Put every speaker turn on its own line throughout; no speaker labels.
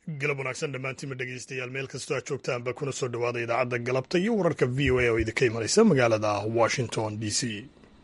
galab wanaagsan dhammaantiinma dhegeystayaal meel kastoo aad joogtaanba kuna soo dhowaada idaacadda galabta iyo wararka v o a oo idinka imanaysa magaalada washington d c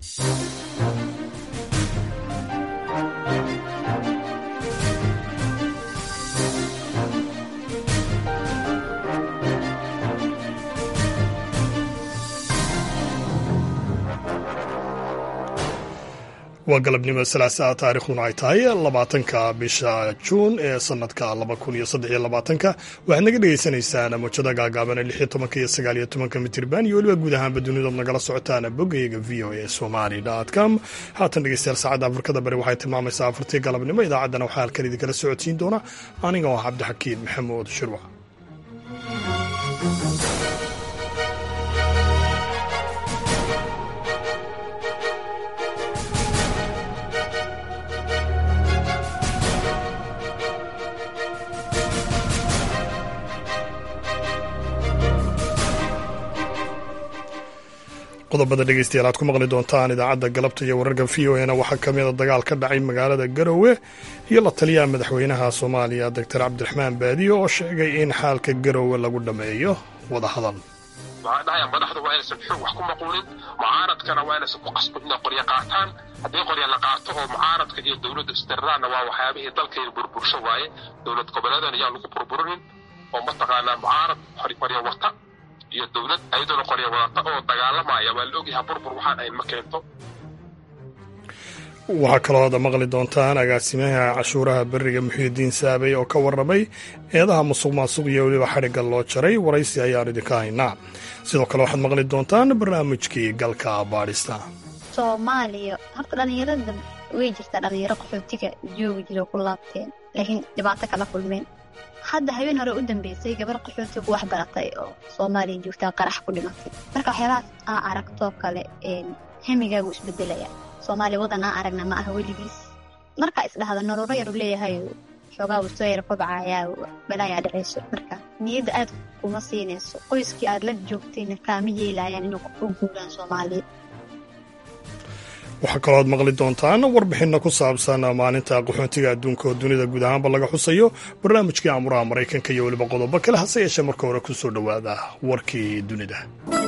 waa galabnimo salaasaa taarikhduna ay tahay labaatanka bisha juun ee sanadka laba kun iyo saddex iyo labaatanka waxaad naga dhegeysaneysaan mojada gaagaaban ee lix iyo tobanka iyo sagaal iyo tobanka mitirban iyo weliba guud ahaanba dunidood nagala socotaan boggayaga v o a somali com haatan dhegeystayaal saacadda afrikada bari waxay tilmaamaysaa afartii galabnimo idaacaddana waxaa halkan idinkala socodsiin doona aniga oo ah cabdixakiin maxamuud shirwac qodobada dhegeystayaal aad ku maqli doontaan idaacadda galabta iyo wararka v o e na waxaa ka mida dagaal ka dhacay magaalada garowe iyo la taliyaha madaxweynaha soomaaliya doctor cabdiraxmaan baadiyo oo sheegay in xaalka garowe lagu dhammeeyo wadahadal
waxaan dhahayaa madaxda waa inaysan xoog wax ku maquulin mucaaradkana waa inaysan ku qasbin inay qoryo qaataan haddii qoryo la qaato oo mucaaradka iyo dowladda istiriraanna waa waxyaabihii dalkayna burbursho waaye dowlad goboleedan ayaa lagu burburinin oo mataqaanaa mucaarad qoryo wata iyo dowlad ayadoona qoryo wadata oo dagaalamaya waa la ogyahaa burbur waxaan ayn ma keento
waxaa kaloo aad maqli doontaan agaasimaha cashuuraha beriga muxiidiin saabey oo ka warramay eedaha musuq maasuq iyo weliba xadhigga loo jaray waraysi ayaan idinka haynaa sidoo kale waxaad maqli doontaan barnaamijkii galka baadhista
soomaaliya horta dhallinyarada way jirtaa dhallinyaro qaxootiga joogi jira ku laabteen laakiin dhibaato kala kulmeen hadda habeen hore u dambeysay gabar qaxootigu wax baratay oo soomaaliya joogtaa qarax ku dhimatay marka waxyaabahaas aa aragtoo kale hemigaagu isbedelaya soomaaliya wadan aa aragna ma aha weligiis markaa isdhahda noloro yaru leeyahay xoogaa uu soo yar kobcayaa balaayaa dhacayso marka niyadda aad kuma siinayso qoyskii aad la joogtayna kaama yeelayaan inuu u guuraan soomaaliya
waxaa kaloo aad maqli doontaan warbixinna ku saabsan maalinta qaxoontiga adduunka oo dunida guud ahaanba laga xusayo barnaamijkii amuraha maraykanka iyo weliba qodobo kale hase yeeshee marka hore ku soo dhowaada warkii dunida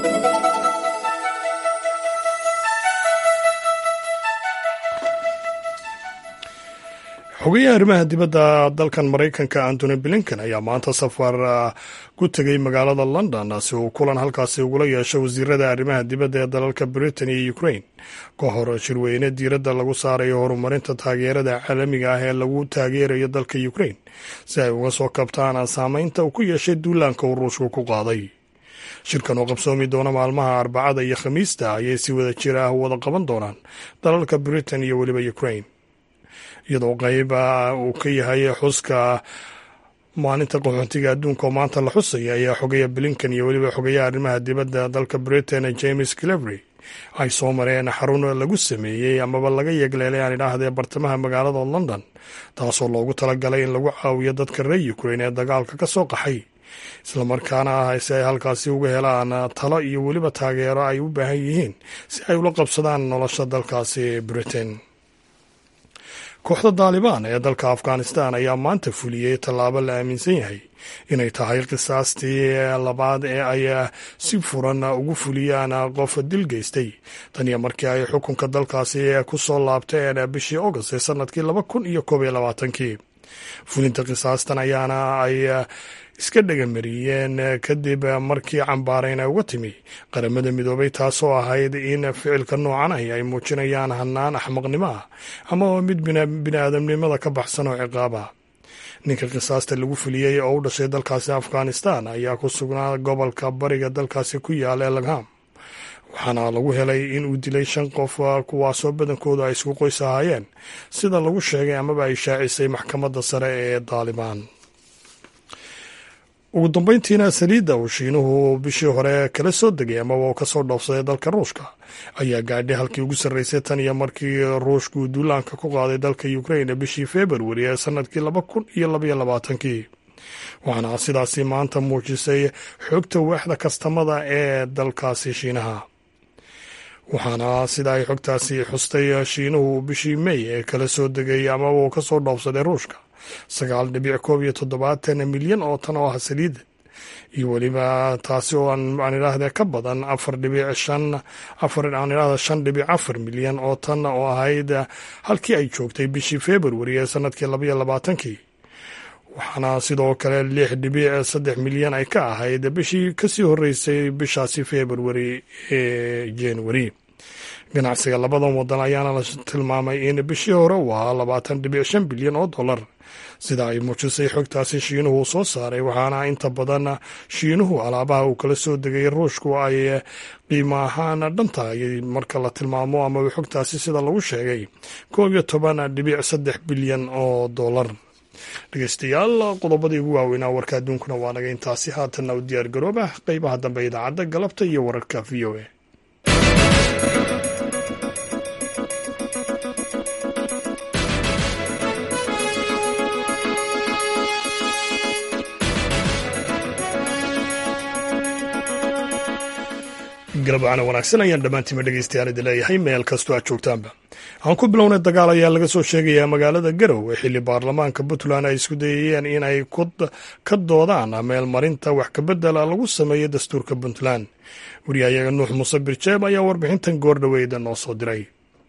xogeyaha arrimaha dibadda dalkan maraykanka antony blinken ayaa maanta safar ku tegay magaalada london si uu kulan halkaasi ugula yeesho wasiirada arrimaha dibadda ee dalalka britain iyo ukraine ka hor shirweyne diiradda lagu saarayo horumarinta taageerada caalamiga ah ee lagu taageerayo dalka ukraine si ay uga soo kabtaan saameynta uu ku yeeshay duulaanka uu ruushku ku qaaday shirkan oo qabsoomi doona maalmaha arbacada iyo khamiista ayay si wada jir ah wada qaban doonaan dalalka britain iyo weliba ukraine iyadoo qayb uu ka yahay xuska maalinta qaxoontiga adduunka oo maanta la xusaya ayaa xogeya blinken iyo weliba xogeyaha arrimaha dibadda dalka britain james clevery ay soo mareen xarun lagu sameeyey amaba laga yegleelay aan idhaahdee bartamaha magaalada london taasoo loogu talagalay in lagu caawiyo dadka reer ukraine ee dagaalka ka soo qaxay islamarkaana ah si ay halkaasi uga helaan talo iyo weliba taageero ay u baahan yihiin si ay ula qabsadaan nolosha dalkaasi britain kooxda daalibaan ee dalka afghanistan ayaa maanta fuliyey tallaabo la aaminsan yahay inay tahay qisaastii labaad ee ay si furan ugu fuliyaan qof dil geystay tan iyo markii ay xukunka dalkaasi ku soo laabteen bishii august ee sanadkii laba kun iyo koob iyo labaatankii fulinta qisaastan ayaana ay iska dhagamariyeen kadib markii cambaarayn ay uga timi qaramada midoobay taasoo ahayd in ficilka noocan ahi ay muujinayaan hanaan axmaqnimo ah ama mid biniaadamnimada ka baxsan oo ciqaaba ninka qisaasta lagu fuliyey oo u dhashay dalkaasi afghanistan ayaa ku sugnaa gobolka bariga dalkaasi ku yaala ee lagham waxaana lagu helay in uu dilay shan qof kuwaasoo badankoodu ay isku qoys ahaayeen sida lagu sheegay amaba ay shaacisay maxkamadda sare ee daalibaan ugu dambeyntiina saliidda uu shiinuhu bishii hore kala soo degay amaba uu kasoo dhoofsaday dalka ruushka ayaa gaadhay halkii ugu sarreysay tan iyo markii ruushku duulaanka ku qaaday dalka ukraine bishii februari ee sanadkii laba kun iyo labaiyo labaatankii waxaana sidaasi maanta muujisay xogta waaxda kastamada ee dalkaasi shiinaha waxaana sida ay xogtaasi xustay shiinuhu bishii mey ee kala soo degay amaba uu ka soo dhoofsaday ruushka sagaal dhibic koob iyo toddobaatan milyan oo tan oo ah saliida iyo weliba taasi oo aan idhaahde ka badan afar dhibic shan afar aan idhahda shan dhibic afar milyan oo tan oo ahayd halkii ay joogtay bishii februari ee sanadkii labaiyo labaatankii waxaana sidoo kale lix dhibic saddex milyan ay ka ahayd bishii kasii horeysay bishaasi februari ee januari ganacsiga labadan wadan ayaana la tilmaamay in bishii hore uu ahaa labaatan dhibic shan bilyan oo dollar sida ay muujisay xogtaasi shiinuhu soo saaray waxaana inta badan shiinuhu alaabaha uu kala soo degay ruushku ay qiimo ahaan dhantahay marka la tilmaamo amaba xogtaasi sida lagu sheegay koob iyo toban dhibic saddex bilyan oo dollar dhegeystayaal qodobadii ugu waaweynaa warka adduunkuna waa naga intaasi haatanna u diyaar garooba qeybaha dambe idaacadda galabta iyo wararka v o a galabcana wanaagsan ayaan dhammaantiima dhegeystayaal idin leeyahay meel kastoo aad joogtaanba aan ku bilownay dagaal ayaa laga soo sheegayaa magaalada garow ee xilli baarlamaanka puntland ay isku dayayeen inay ka doodaan meelmarinta wax kabedela lagu sameeyo dastuurka puntland wariyahayaga nuux muuse birjeeb ayaa warbixintan goordhaweyda noo soo diray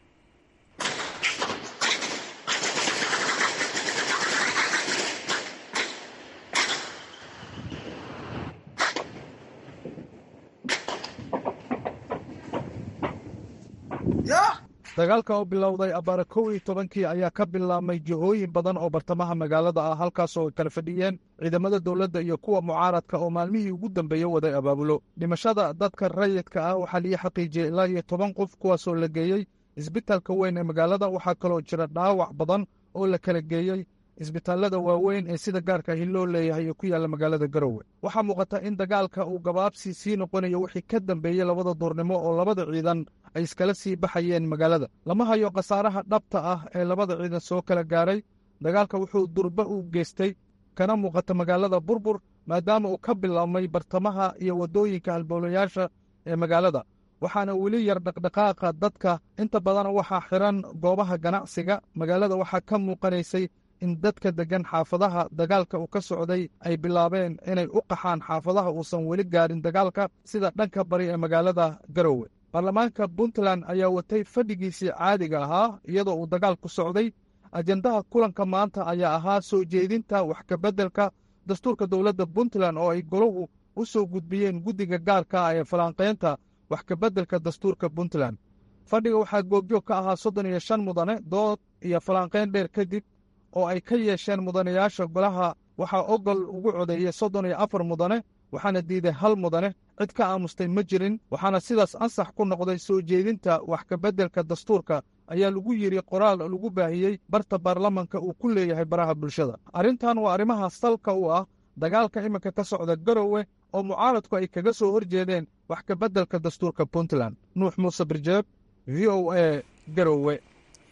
dagaalka oo bilowday abbaara kow iyo tobankii ayaa ka bilaabmay jihooyin badan oo bartamaha magaalada ah halkaasoo ay kala fadhiyeen ciidamada dowladda iyo kuwa mucaaradka oo maalmihii ugu dambeeye waday abaabulo dhimashada dadka rayidka ah waxaa lii xaqiijiyey ilaa iyo toban qof kuwaasoo la geeyey isbitaalka weyn ee magaalada waxaa kaloo jira dhaawac badan oo la kala geeyey isbitaallada waaweyn ee sida gaarka ahi loo leeyahay ee ku yaalla magaalada garowe waxaa muuqata in dagaalka uu gabaabsi sii noqonayo wixii ka dambeeyey labada duurnimo oo labada ciidan ay iskala sii baxayeen magaalada lama hayo khasaaraha dhabta ah ee labada ciidan soo kala gaaray dagaalka wuxuu durba u geystay kana muuqata magaalada burbur maadaama uu ka bilaabmay bartamaha iyo waddooyinka halbowlayaasha ee magaalada waxaana weli yar dhaqdhaqaaqa dadka inta badan waxaa xiran goobaha ganacsiga magaalada waxaa ka muuqanaysay in dadka deggan xaafadaha dagaalka uu ka socday ay bilaabeen inay u qaxaan xaafadaha uusan weli gaarin dagaalka sida dhanka bari ee magaalada garowe baarlamaanka puntland ayaa watay fadhigiisii caadiga ahaa iyadoo uu dagaalku socday ajendaha kulanka maanta ayaa ahaa soo jeedinta wax kabeddelka dastuurka dowladda puntland oo ay golahu u soo gudbiyeen guddiga gaarka ah ee falanqaynta wax kabeddelka dastuurka puntland fadhiga waxaa goobjoog ka ahaa soddon iyo shan mudane dood iyo falanqayn dheer kadib oo ay ka yeesheen mudanayaasha golaha waxaa ogol ugu codeeyey soddon iyo afar mudane waxaana diiday hal mudane cid ka aamustay ma jirin waxaana sidaas ansax ku noqday soo jeedinta wax kabeddelka dastuurka ayaa lagu yidhi qoraal lagu baahiyey barta baarlamanka uu ku leeyahay baraha bulshada arrintan waa arrimaha salka u ah dagaalka iminka ka socda garowe oo mucaaradku ay kaga soo hor jeedeen wax kabeddelka dastuurka puntland nuux muuse birjeeb v o a garowe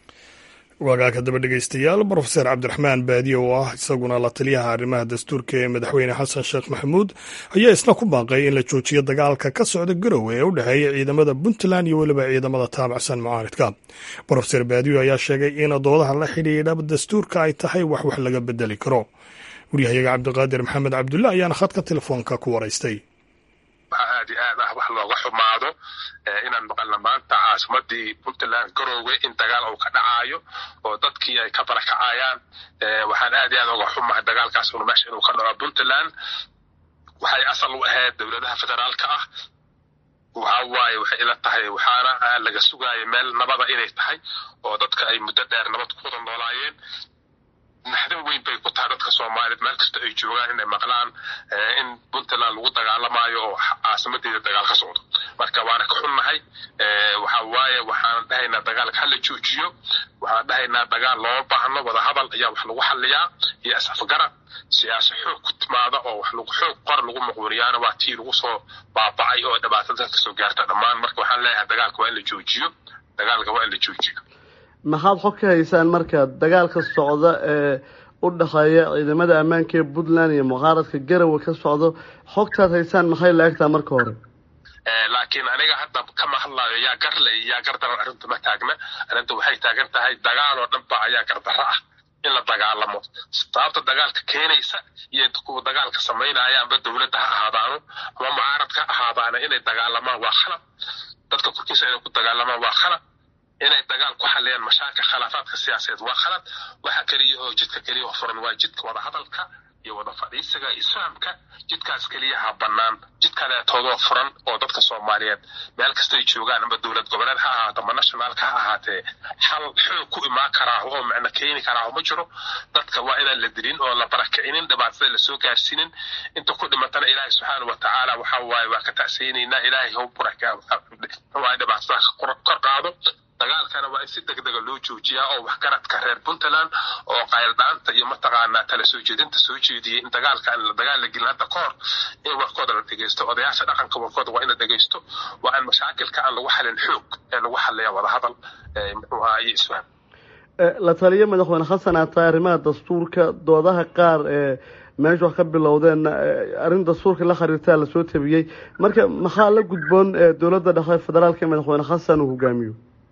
waagaaka daba dhegeystayaal brofeser cabdiraxmaan baadiye oo ah isaguna la taliyaha arrimaha dastuurka ee madaxweyne xasan sheekh maxamuud ayaa isna ku baaqay in la joojiyo dagaalka ka socda garowe ee u dhexeeya ciidamada puntland iyo weliba ciidamada taabacsan mucaaridka brofeser baadiyo ayaa sheegay in doodaha la xidhiidha dastuurka ay tahay wax wax laga bedeli karo waryahayaga cabdiqaadir maxamed cabdulle ayaana khadka telefoonka ku waraystay
aad iyo aad ah wax looga xumaado inaan maqalna maanta caasimadii puntland garoowe in dagaal uu ka dhacaayo oo dadkii ay ka barakacayaan waxaan aad iyo aad uga xumahay dagaalkaas un meesha inuu ka dhaco puntland waxay asal u ahayd dowladaha federaalka ah waxa waaye waxay ila tahay waxaana laga sugaaya meel nabada inay tahay oo dadka ay muddo dheer nabad ku wada noolaayeen naxdin weyn bay ku tahay dadka soomaaliyeed meel kasta ay joogaan inay maqlaan in puntland lagu dagaalamaayo oo caasimadeeda dagaal ka socdo marka waana ka xunnahay waxa waaye waxaan dhahaynaa dagaalka hala joojiyo waxaan dhahaynaa dagaal looma baahno wadahadal ayaa wax lagu xaliyaa iyo isafgarad siyaasa xoog ku timaada oo wax lagu xoog qor lagu muqwiriyaana waa tii lagu soo baabacay oo dhibaatada dadka soo gaarta dhammaan marka waxaan leeyahay dagaalka waa in la joojiyo dagaalka waa in la joojiyo
maxaad xog ka haysaan marka dagaalka socda ee u dhexeeya ciidamada ammaanka ee puntland iyo mucaaradka garowe ka socdo xogtaad haysaan maxay la egtaa marka hore
laakiin aniga hadda kama hadlayo yaa garle iyo yaa gardaran arrintu ma taagna arrinta waxay taagan tahay dagaal oo dhanba ayaa gardarro ah in la dagaalamo sababta dagaalka keenaysa iyo kuwa dagaalka samaynaya amba dowladda ha ahaadaano ama mucaaradka ha ahaadaana inay dagaalamaan waa khalad dadka korkiisa inay ku dagaalamaan waa khalad inay dagaal ku xaliyaan mashaakil khilaafaadka siyaasadeed waa khalad waxa keliyahoo jidka keliyaho furan waa jidka wada hadalka iyo wada fadhiisiga isfahamka jidkaas keliyaha bannaan jid kaleetoodoo furan oo dadka soomaaliyeed meel kastay joogaan amba dowlad goboleed ha ahaato ama nationaalka ha ahaatee xal xoog ku imaan karaa oo macno keeni karaa ma jiro dadka waa inaan la dilin oo la barakicinin dhibaatada lasoo gaarsiinin inta ku dhimatana ilaahay subxaana wa tacaala waxa waaye waa ka tacsaynaynaa ilaahay hau buraka dhibaatada kor qaado dagaalkana waa in si deg dega loo joojiyaa oo waxgaradka reer puntland oo qayldhaanta iyo mataqaanaa tala soo jeedinta soo jeediyey in dagaalka aan la dagaal la gelin hadda ka hor in warkooda la dhegeysto odayaasha dhaqanka warkooda waa in la dhegeysto waa in mashaakilka aan lagu xalin xoog ee lagu xaliya wadahadal muxuu ahaa iyo isfaham
la taliyo madaxweyne xasan aataay arrimaha dastuurka doodaha qaar ee meesha wax ka bilowdeen arrin dastuurka la xiriirtaa lasoo tabiyey marka maxaa la gudboon dowladda dhexe federaalka ee madaxweyne xasan uu hogaamiyo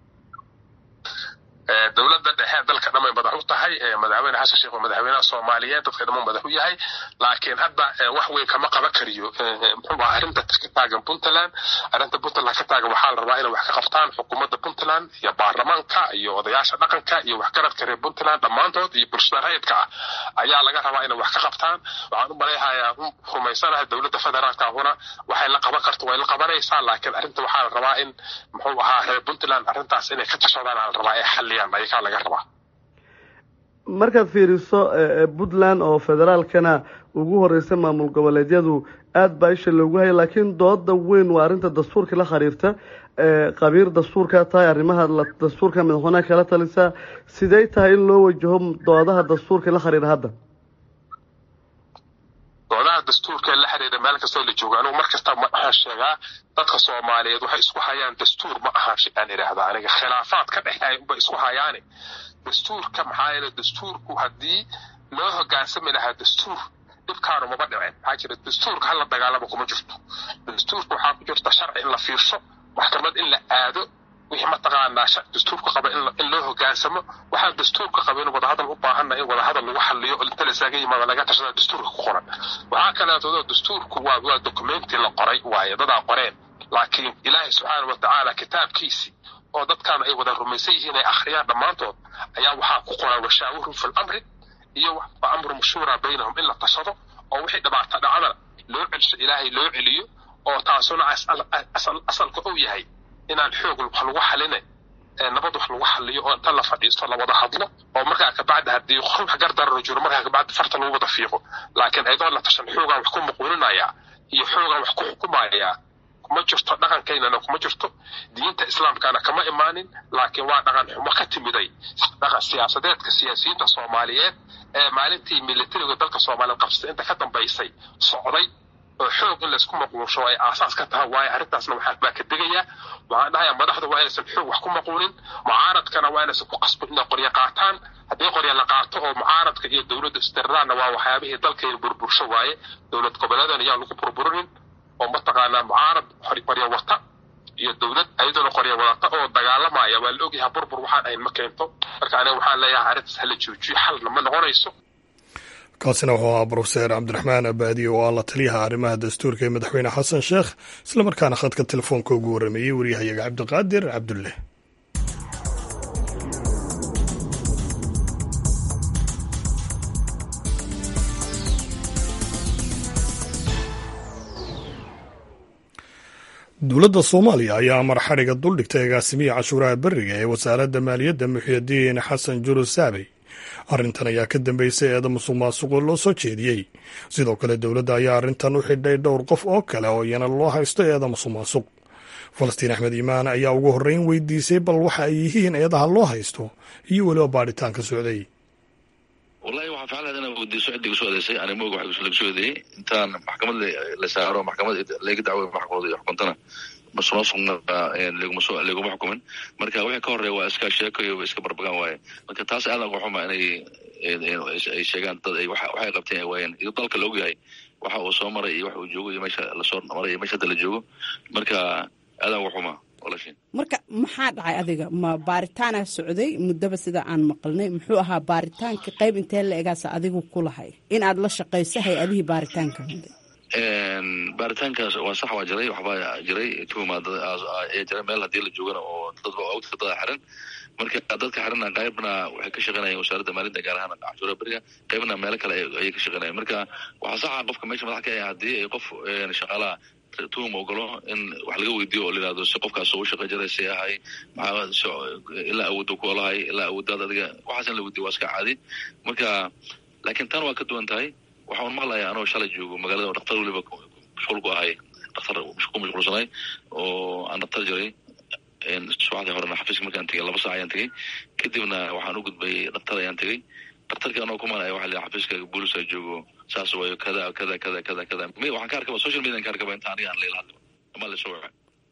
dowladda dhexe dalka dhamay madax u tahay madaxweyne xasan sheekh waa madaxweynaha soomaaliyeed dadka dhamuu madax u yahay laakiin hadda wax weyn kama qaban kariyo muxuu aha arrinta ka taagan puntland arrinta puntland ka taagan waxaa la rabaa inay wax ka qabtaan xukuumadda puntland iyo baarlamaanka iyo odayaasha dhaqanka iyo waxgaradka reer puntland dhammaantood iyo bulshada rayidka ah ayaa laga rabaa inay wax ka qabtaan waxaan u malayhayaa rumaysanahay dowladda federaalka ahuna waxay la qaban karto way la qabanaysaa laakiin arrinta waxaa la rabaa in muxuu ahaa reer puntland arrintaas inay ka tashadaan aa la rabaa ee xaliyaan ayakaa laga rabaa
markaad fiiriso puntland oo federaalkana ugu horeysa maamul goboleedyadu aada baa isha loogu hayay laakiin dooda weyn waa arrinta dastuurka la xiriirta qabiir dastuurkaa tahay arrimaha dastuurka madaxweynaha kala talisaa sidey tahay in loo wajaho doodaha dastuurka la xiriira hadda
doodaha dastuurka la xiriira meel kastoo la joogo anugu mar kasta waxaan sheegaa dadka soomaaliyeed waxay isku hayaan dastuur ma aha aan idhaahda aniga khilaafaad ka dhexeeya unbay isku hayaane dastuurka maxaa yeele dastuurku haddii loo hogaansami lahaa dastuur dhibkaanu maba dhicin maxaa jira dastuurka hala dagaalamo kuma jirto dastuurka waxaa ku jirta sharci in la fiirso maxkamad in la aado wixii mataqaanaa dastuurka qaba in loo hogaansamo waxaan dastuurka qaba in wadahadal u baahana in wadahadal lagu xaliyo inta lasaaga yimaado laga tashada dastuurka ku qoran waxaa kaleeto dastuurku waa waa documenti la qoray waaye dadaa qoreen laakiin ilaahay subxaana wa tacaala kitaabkiisii oo dadkan ay wada rumaysan yihiin ay akhriyaan dhammaantood ayaa waxaa ku qoran washaawirhum fi lamri iyo wa amru mashhuura baynahum in la tashado oo wixii dhibaata dhacdana loo celsho ilaahay loo celiyo oo taasuna asalka uu yahay inaan xoog wax lagu xaline nabad wax lagu xaliyo oo inta la fadhiisto la wada hadlo oo markaa kabacdi haddii wax gardararo jiro markaa kabacdi farta lagu wada fiiqo laakiin ayadoo la tashan xoogaan wax ku muquuninaya iyo xoogaan wax ku xukumaya kuma jirto dhaqankaynana kuma jirto diinta islaamkana kama imaanin laakiin waa dhaqan xumo ka timiday dhaqan siyaasadeedka siyaasiyiinta soomaaliyeed ee maalintii militariga dalka soomaaliyeed qabsatay inta ka dambaysay socday oo xoog in laysku maquunsho ay aasaas ka tahay waayo arrintaasna waxaa baa ka degayaa waxaan dhahayaa madaxda waa inaysan xoog wax ku maquunin mucaaradkana waa inaysan ku qasbin inay qoryo qaataan haddii qoryo la qaato oo mucaaradka iyo dowladda istiriraanna waa waxyaabihii dalkayna burbursho waaye dowlad goboleedan ayaa lagu burburinin oo mataqaanaa mucaarad qoryo wata iyo dowlad ayadoona qoryo wadata oo dagaalamaya waa la ogyahay burbur waxaan ahayn ma keento marka aniga waxaan leeyahay arrintaas hala joojiyo xalna ma noqonayso
kaasina wuxuu ahaa brofeser cabdiraxmaan abaadiye oo ah la taliyaha arrimaha dastuurka ee madaxweyne xasan sheekh islamarkaana khadka telefoonka ugu warrameeyey waryahayaga cabdiqaadir cabdulle dowladda soomaaliya ayaa amar xadhiga duldhigtay agaasimiya cashuuraha beriga ee wasaaradda maaliyadda muxyidiin xasan jurus saabey arrintan ayaa ka dambeysay eeda musuq maasuqo loo soo jeediyey sidoo kale dowladda ayaa arrintan u xidhay dhowr qof oo kale oo iyana loo haysto eeda musuq maasuq falastiin axmed iimaan ayaa ugu horreyn weydiisay bal waxa ay yihiin eedaha loo haysto iyo weliba baadhitaanka socday
wallahi waxaan ficlan lahayd inaan weydiiso ciddi kusoo eedeysay ani moog waxa laga soo eedeeyey intaan maxkamad la saaro maxkamad laga dacwoy maxkamad iyo xukuntana masuqmaasuqna laguma soo laguma xukumin marka wixii ka horeeya waa iska sheeko iyo iska barbagaan waaye marka taas aad uga xuma inay ay sheegaan dad ay waxay qabteen ay waayeen iyo dalka la ogyahay waxa uu soo maray iyo waxa uu joogo iyo meesha lasoo maray iyo meesha hadda la joogo marka aadaan uga xuma walaashin
marka maxaa dhacay adiga ma baaritaana socday muddaba sida aan maqalnay muxuu ahaa baaritaanka qayb intee la egaasa adigu ku lahay in aad la shaqayso hay-adihii baaritaanka waday
baaritaankaas waa sax waa jiray waxbaa jiray tuhuma ayaa jiray meel haddii la joogana oo dadba ogta dada xiran marka dadka xirana qaybna waxay ka shaqeynayeen wasaaradda maalinta gaar ahaan cashuura beriga qaybna meelo kale ayay ka shaqeynayeen marka waxaa saxa qofka meesha madax ka ah haddii ay qof shaqaalaha tuhum ogolo in wax laga weydiiyo oo la yihahdo si qofkaas u shaqa jiray si ahay maxaa ilaa awoodda ku olahay ilaa awooddaad adiga waxaas in la weydiyo waa iska caadi marka laakiin tan waa ka duwan tahay waxaan maqlayaa anoo shalay joogo magaalada oo dhaktar weliba mashquul ku ahay dhaktar ku mashquulsanay oo aan dhaktar jiray subaxdii horena xafiiska markaan tegay laba saac ayaan tegey kadibna waxaan u gudbay dhaktar ayaan tegey dhaktarkii anoo kumanaya waxa la xafiiska booliska joogo saas waayo kada kada kada kada kada waxaan ka arkaba social media ka arkaba inta aniga aan leila hadlo ama la soo waca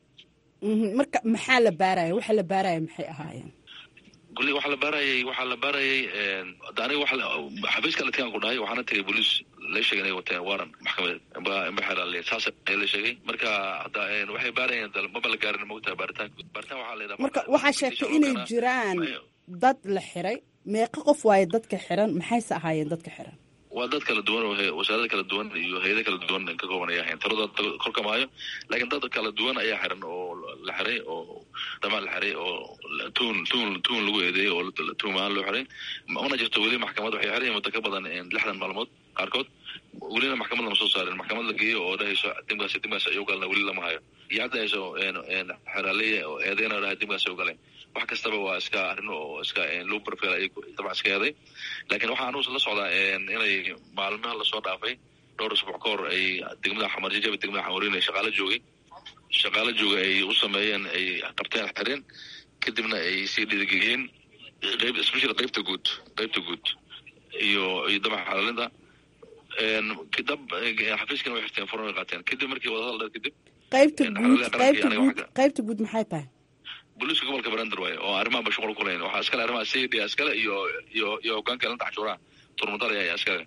marka maxaa la baaraya waxa la baaraya maxay ahaayeen
kulli waxaa la baarayay waxaa la baarayay aniga waxa xafiiska latigaan ku dhahay waxaana tegay booliis la sheegay inay wateen waran maxkamadeed imba xeelaale saas ayaa la sheegay marka hadda waxay baarayeen maba la gaarin mogtaha baaritaanka baaritaan waxaa la yidhaha
marka waxaa sheegtay inay jiraan dad la xiray meeqa qof waaye dadka xiran maxayse ahaayeen dadka xiran
waa dad kala duwan oo wasaarada kala duwan iyo hay-ada kala duwan ka kooban ayaa ahayn taladooda korka maayo laakiin dad kala duwan ayaa xiran oo la xiray oo dhamaan la xiray oo tuun tuun tuun lagu eedeeyey oo tuum ahaan loo xiray una jirto weli maxkamad waxay xiran muddo ka badan lixdan maalmood qaarkood welina maxkamad lama soo saarin maxkamad la geeyo oo dhahayso dimkaas dimkaas ayuu galna weli lama hayo iyo hadda hayso xeraaleya oo eedeyna dhahay dimkaas ayuu galay wax kastaba waa iska arrin oo iska low profile ay dabcan iska eeday laakiin waxaa anugu la socdaa inay maalmaha lasoo dhaafay dhowr usbuuc ka hor ay degmada xamarjajaba degmada xamarin shaqaalo joogay shaqaalo jooga ay u sameeyeen ay qabteen xireen kadibna ay sii dhiirigeliyeen qayb especially qaybta guud qaybta guud iyo iyo dabaxa xalaalinta dab xafiiskana way xirteen furan way qaateen kadib markii wadahadal dheer kadib
qaybta guud qaybta guud qaybta guud maxay tahay
booliiska gobolka brander waaye oo arrimaha ba shuqul ku lahayn waxaa iskale arrimaha c d iskale iyo iyo iyo hogaanka ilanta cashuuraha turmudal ayaa iskale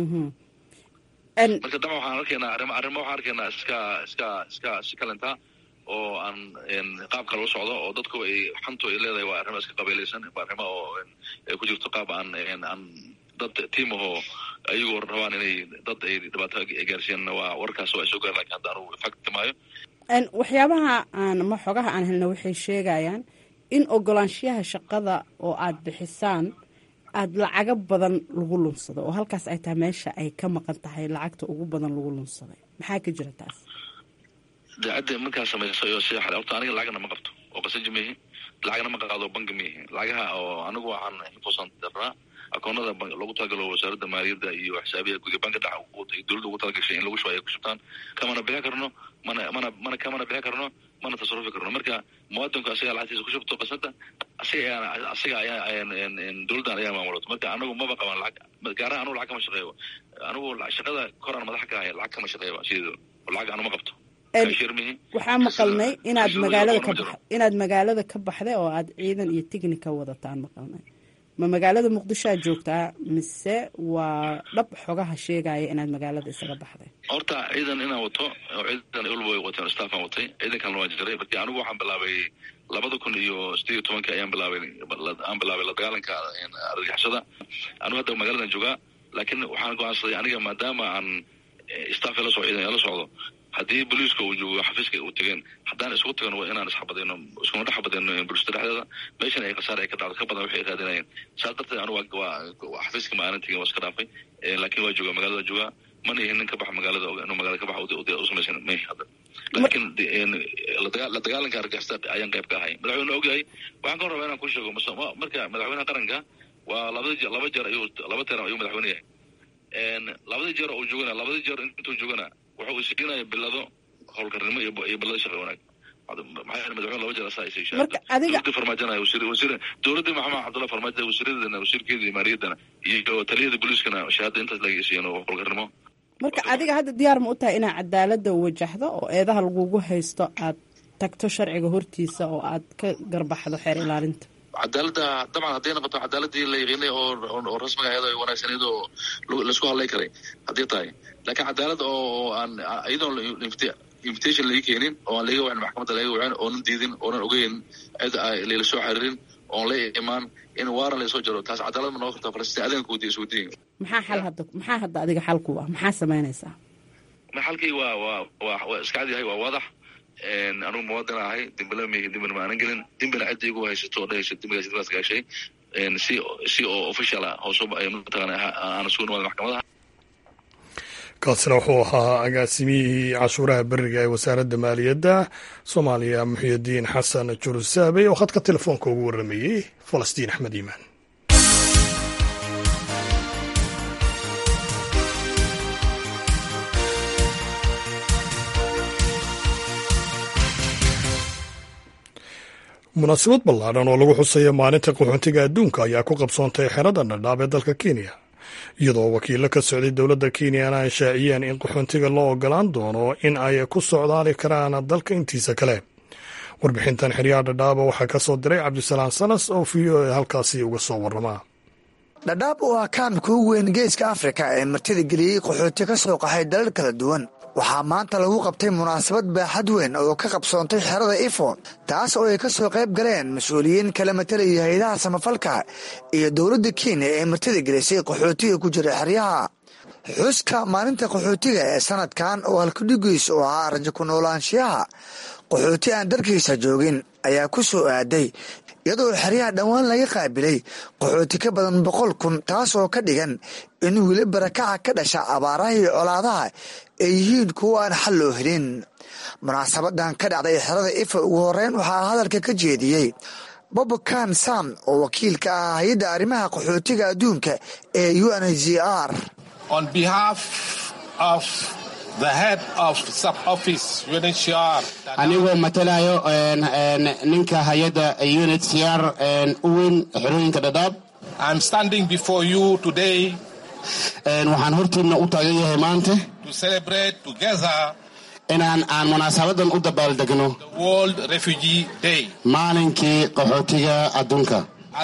marka daba waxaan arkaynaa arima arrimo waxaan arkaynaa iska iska iska si kalenta oo aan qaab kale u socdo oo dadku ay xantu ay leedahay waa arrimo iska qabiilaysan waa arrimo oo ay ku jirto qaab aan aan dad tiim ahoo ayagoo rabaan inay dad ay dhibaato gaarsiiyaan waa warkaas waa soo gaar lakin hadda anugu fakti maayo
waxyaabaha aan ma xogaha aan helna waxay sheegayaan in ogolaanshiyaha shaqada oo aad bixisaan aada lacago badan lagu lunsado oo halkaas ay tahay meesha ay ka maqan tahay lacagta ugu badan lagu lunsaday maxaa ka jira taas
daacadda markaa samaysa iyo sida xale horta aniga lacagna ma qabto oo qasaji maihi lacagna ma qaado banki maihi lacagaha oo anigu waxaan infosan darnaa akoonada loogu talagalo wasaaradda maaliyadda iyo xisaabiya guud banka dhac dowladda ugu talagashay in lagu shubo ay ku shubtaan kamana bixi karno mana mana mana kamana bixi karno mana tasarufi karno marka muwaadinku asigaa lacagtiisa ku shubto qasada asiga ayaa asiga ayaa dowladdan ayaa maamulato marka anagu maba qaban lacag gaaraha anugu lacag kama shaqeeyo anigu shaqada koraan madaxa ka haya lacag kama shaqeeyo sideedo lacag anu ma qabto
waxaa maqalnay inaad magaalada ka bax inaad magaalada ka baxday oo aad ciidan iyo tignika wadataan maqalnay ma magaalada muqdisho aad joogtaa mise waa dhab xogaha sheegaya inaad magaalada isaga baxday
horta ciidan inaan wato oo ciidan ulba way wateen staffaan watay ciidankalna waa jiray marki anigu waxaan bilaabay labada kun iyo sideed iyo tobankii ayaan bilaabay aan bilaabay la dagaalanka argagixisada anigu hadda magaaladan joogaa laakiin waxaan go-aansaday aniga maadaama aan staff la soo ciidan la socdo haddii booliiska uu joogo xafiiska u tegeen haddaan isku tagan waa inaan isxabadayno iskuna dhex xabadayno bulshada dhexdeeda meeshan ay khasaar ay ka dhacdo ka badan waxay raadinayeen saas darteed anigu waa xafiiska ma aanan tegin waa iska dhaafay laakiin waa joogaa magaalada joogaa mana ihin nin ka baxa magaalada inuu magaalada ka baxa u samaysan may hadda laakiin la dagaalanka argixisada ayaan qayb ka ahay madaxweyne ogyahay waxaan ka rabaa inaan ku sheego marka madaxweynaha qaranka waa labada laba jeer ayuu laba teeran ayuu madaxweyne yahay labadii jeer uu joogana labadii jeer intuu joogana wuxuu isiinaya bilado howlkarnimo iyo bilado shaqa wanaag maxaa madaxweyne laba jeer asaa isay
marka adiga
dowladii farmaajana wasiir wasiir dowladii maxamed cabdullahi farmaajo wasiiradeedana wasiirkeedii maaliyaddana iyo taliyada booliiskana shahaada intaas laga isiiyeen oo howlkarnimo
marka adiga hadda diyaar ma u tahay inaad cadaalada wajahdo oo eedaha lagugu haysto aad tagto sharciga hortiisa oo aad ka garbaxdo xeer ilaalinta
cadaaladda dabcan hadday noqoto cadaaladii la yaqiinay oo rasmiga ahayd oo wanaagsaneyd oo laisku hadlay karay haddii tahay laakiin cadaalad oo aan iyadoon invitation laga keenin oo aan laga wacin maxkamadda laga wacin oonan diidin oonan ogeyn cid layla soo xiriirin oon la imaan in waaran laysoo jaro taas cadaalad ma noqon kartaa falastiin adanka wadiya iswadiin
maxaa xal hadda maxaa hadda adiga xalku ah maxaa samaynaysaa
xalkii waa waa waa waa iska cad yahay waa wadax anugu muwaadin ahay dembila m dembina ma aanan gelin dembina cidda igu haysato oo dhahaysa dembigaas dibas gaashay si si oo official ah hoos mataqaana aan isugu nimaada maxkamadaha
kaasina wuxuu ahaa agaasimiyihii cashuuraha beriga ee wasaaradda maaliyadda soomaaliya muxiyidiin xasan jurusaabey oo khadka telefoonka ugu waramayey falastiin axmed iimaan munaasabad ballaadhan oo lagu xusayo maalinta qaxoontiga adduunka ayaa ku qabsoontay xerada dhadhaab ee dalka kenya iyadoo wakiilo ka socday dowladda kenyana ay shaaciyeen in qaxoontiga loo ogolaan doono in ay ku socdaali karaan dalka intiisa kale warbixintan xeryaha dhadhaaba waxaa ka soo diray cabdisalaam salas oo v o a halkaasi uga soo warramaa
dhadhaab oo ah kaamka ugu weyn geeska afrika ee martida geliyey qaxooti ka soo qaxay dalal kala duwan waxaa maanta lagu qabtay munaasabad baaxad weyn oo ka qabsoontay xerada ifo taas oo ay ka soo qayb galeen mas-uuliyiin kala matalaya hay-adaha samafalka iyo dowladda kenya ee martida gelisay qaxootiga ku jira xeryaha xuska maalinta qaxootiga ee sanadkan oo halkudhigiis oo ahaa rajo ku noolaanshiyaha qaxooti aan darkiisa joogin ayaa ku soo aaday iyadoo xeryaha dhowaan laga qaabilay qaxooti ka badan boqol kun taas oo ka dhigan in weli barakaca ka dhasha abaaraha iyo colaadaha ay yihiin kuwo aan xal loo helin munaasabadan ka dhacday xerada ifa ugu horeyn waxaa hadalka ka jeediyey bobokan sam oo wakiil ka ah hay-adda arrimaha qaxootiga adduunka ee u n h r
anigoo matalayo ninka hay-adda unhcr u weyn xerooyinka dhadhaab waxaan hortiina u taagan yahay maanta inaan aan munaasabadan u dabaaldegno maalinkii qaxootiga adduunka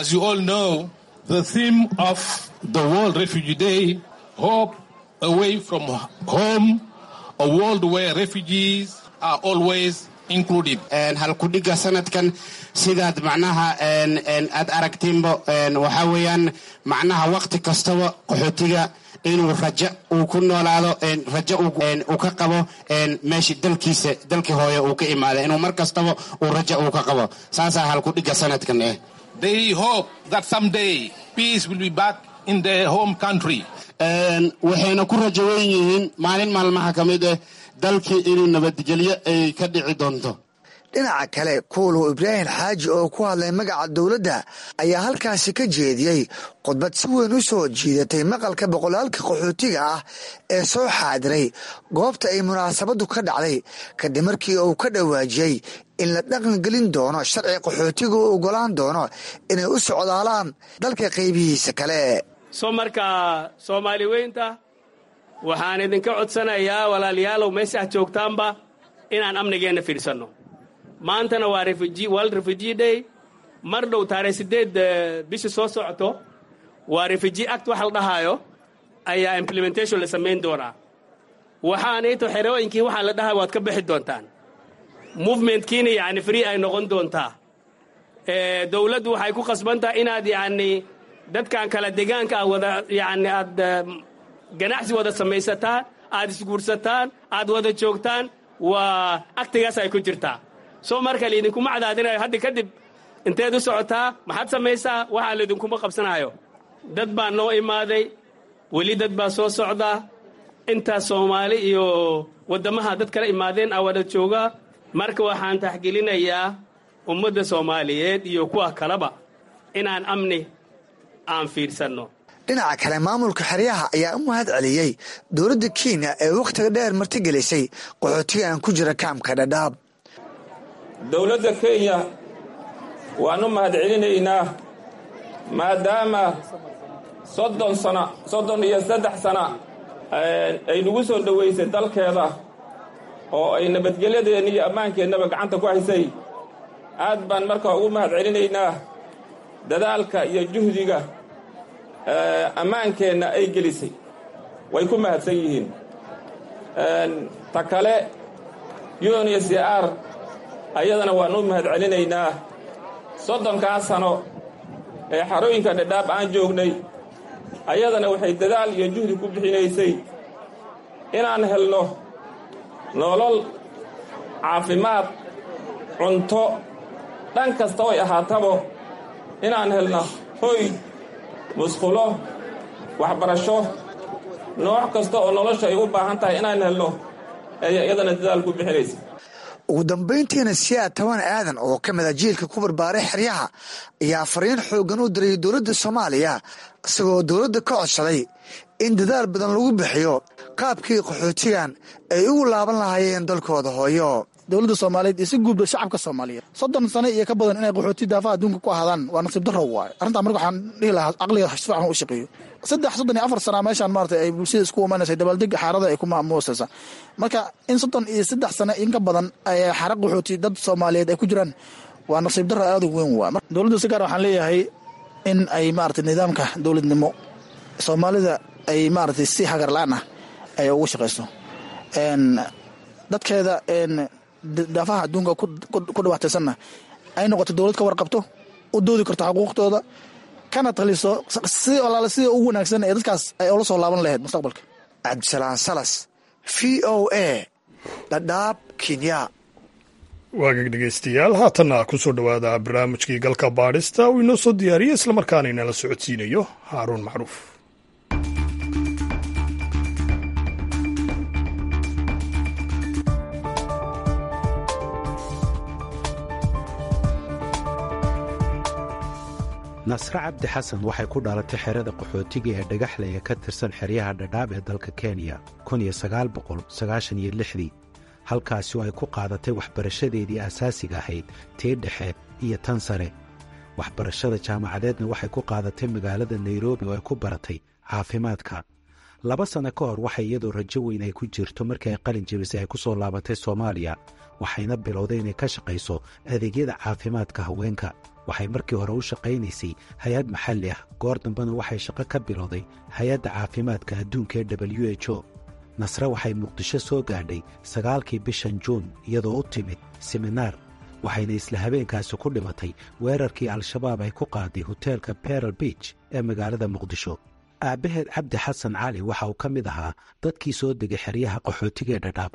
the World Refugee Day, hope away from home, a world where refugees are always included.
halkudhiga sanadkan sidaad macnaha aad aragtiinba waxaa weeyaan macnaha waqti kastaba qaxootiga inuu rajo uu ku noolaado rajo uu ka qabo meesha dalkiisa dalkii hooye uu ka imaada inuu mar kastaba uu rajo uu ka qabo saasaa halkudhiga sanadkan eh
They hope that someday peace will be back in their home country.
waxayna ku rajo weyn yihiin maalin maalmaha ka mid ah dalkii inuu nabadgelyo ay ka dhici doonto
dhinaca kale kuulow ibraahim xaaji oo ku hadlay magaca dowladda ayaa halkaasi ka jeediyey khudbad si weyn u soo jiidatay maqalka boqolaalka qaxootiga ah ee soo xaadiray goobta ay munaasabaddu ka dhacday kadib markii uu ka dhawaajiyey in la dhaqangelin doono sharci qaxootiga u ogolaan doono inay u socdaalaan dalka qaybihiisa kale
soo markaa soomaali weynta waxaan idinka codsanayaa walaalayaalow meesha aad joogtaanba inaan amnigeenna fiidhsanno maantana waa world refugee day mar dhow taarikh siddeed bishii soo socoto waa refugee act waxa la dhahaayo ayaa implementation la samayn doonaa waxaanayto xerooyinkii waxaa la dhahayo waad ka bixi doontaan movementkiina yacni free ay noqon doontaa dowladdu waxay ku khasbantahay inaad yacni dadkan kala degaanka aad wada yacni aad ganacsi wada samaysataan aad isguursataan aad wada joogtaan waa aktigaas ay ku jirtaa soo marka laydinkuma cadaadinayo hadda kadib inteed u socotaa maxaad samaysaa waxaa laydinkuma qabsanayo dad baa noo imaaday weli dad baa soo socdaa intaas soomaali iyo waddamaha dad kala imaadeen aa wada joogaa marka waxaan taxgelinayaa ummadda soomaaliyeed iyo kuwa kaleba inaan amni aan fiidhsanno
dhinaca kale maamulka xeryaha ayaa u mahad celiyey dowladda kenya ee wakhtiga dheer martigelisay qaxootigan ku jira kaamka dhadhaab
dowladda kenya waan u mahad celinaynaa maadaama soddon sana soddon iyo saddex sana ay nagu soo dhowaysay dalkeeda oo ay nabadgelyadeenna iyo ammaankeennaba gacanta ku haysay aad baan markaa ugu mahad celinaynaa dadaalka iyo juhdiga ammaankeenna ay gelisay way ku mahadsan yihiin ta kale un iyo c r ayadana waan u mahad celinaynaa soddonkaa sano ee xarooyinka dhadhaab aan joognay ayadana waxay dadaal iyo juhdi ku bixinaysay inaan helno nolol caafimaad cunto dhan kasta oy ahaatabo inaan helno hoy musqulo waxbarasho nooc kasta oo nolosha ay u baahan tahay inaan helno ayay iyadana dadaal ku bixinaysa
ugu dambayntiina siyaad toban aadan oo ka mid a jiilka ku barbaaray xeryaha ayaa fariin xooggan u diray dowladda soomaaliya isagoo dowladda ka codsaday in dadaal badan lagu bixiyo qaabkii qaxootigan ay ugu laaban lahaayeen dalkooda hooyo
dowladda soomaaliyeed iyo si guubda shacabka soomaaliyeed soddon sano iyo ka badan inay qaxooti daafaha adduunka ku ahaadaan waa nasiib darro waaye arrintaa marka waxaan dhihi lahaa caqliga si fiican u shaqeeyo saddex soddon iyo afar sana meeshaan maarata ay bulshada isku imaanaysa dabaaldega xaarada ay ku maamuusaysa marka in soddon iyo saddex sano in ka badan ay xara qaxooti dad soomaaliyeed ay ku jiraan waa nasiib darro aad u weyn waa dowladda si gaar waxaan leeyahay in ay maarata nidaamka dowladnimo soomaalida ay maarata si hagar la-aan ah ay ugu shaqayso dadkeeda daafaha adduunka ku dhibaataysanna ay noqoto dowlad ka warqabto u doodi karto xuquuqtooda kana taliso si olaale sida ugu wanaagsan ee dadkaas ay ula soo laaban lahayd mustaqbalka
cabdisalaan salas v o a dhadhaab kenya
waagag dhegaystayaal haatanna ku soo dhowaada barnaamijkii galka baadhista uu inoo soo diyaariyey islamarkaana inala socodsiinayo haaruun macruuf
nasre cabdi xasan waxay ku dhalatay xerada qaxootiga ee dhagaxlaya ka tirsan xeryaha dhadhaab ee dalka kenya dii halkaasi oo ay ku qaadatay waxbarashadeedii asaasiga ahayd tii dhexe iyo tan sare waxbarashada jaamacadeedna waxay ku qaadatay magaalada nairobi oo ay ku baratay caafimaadka laba sanno ka hor waxay iyadoo rajo weyn ay ku jirto markii ay qalin jebisay ay ku soo laabatay soomaaliya waxayna bilowday inay ka shaqayso adeegyada caafimaadka haweenka waxay markii hore u shaqaynaysay hay-ad maxalli ah goor dambena waxay shaqo ka bilowday hay-adda caafimaadka adduunka ee w h o nasre waxay muqdisho soo gaadhay sagaalkii bishan juun iyadoo u timid seminaar waxayna isla habeenkaasi ku dhimatay weerarkii al-shabaab ay ku qaaday hoteelka beral beach ee magaalada muqdisho aabbaheed cabdi xasan cali waxa uu ka mid ahaa dadkii soo degay xeryaha qaxootiga ee dhadhaab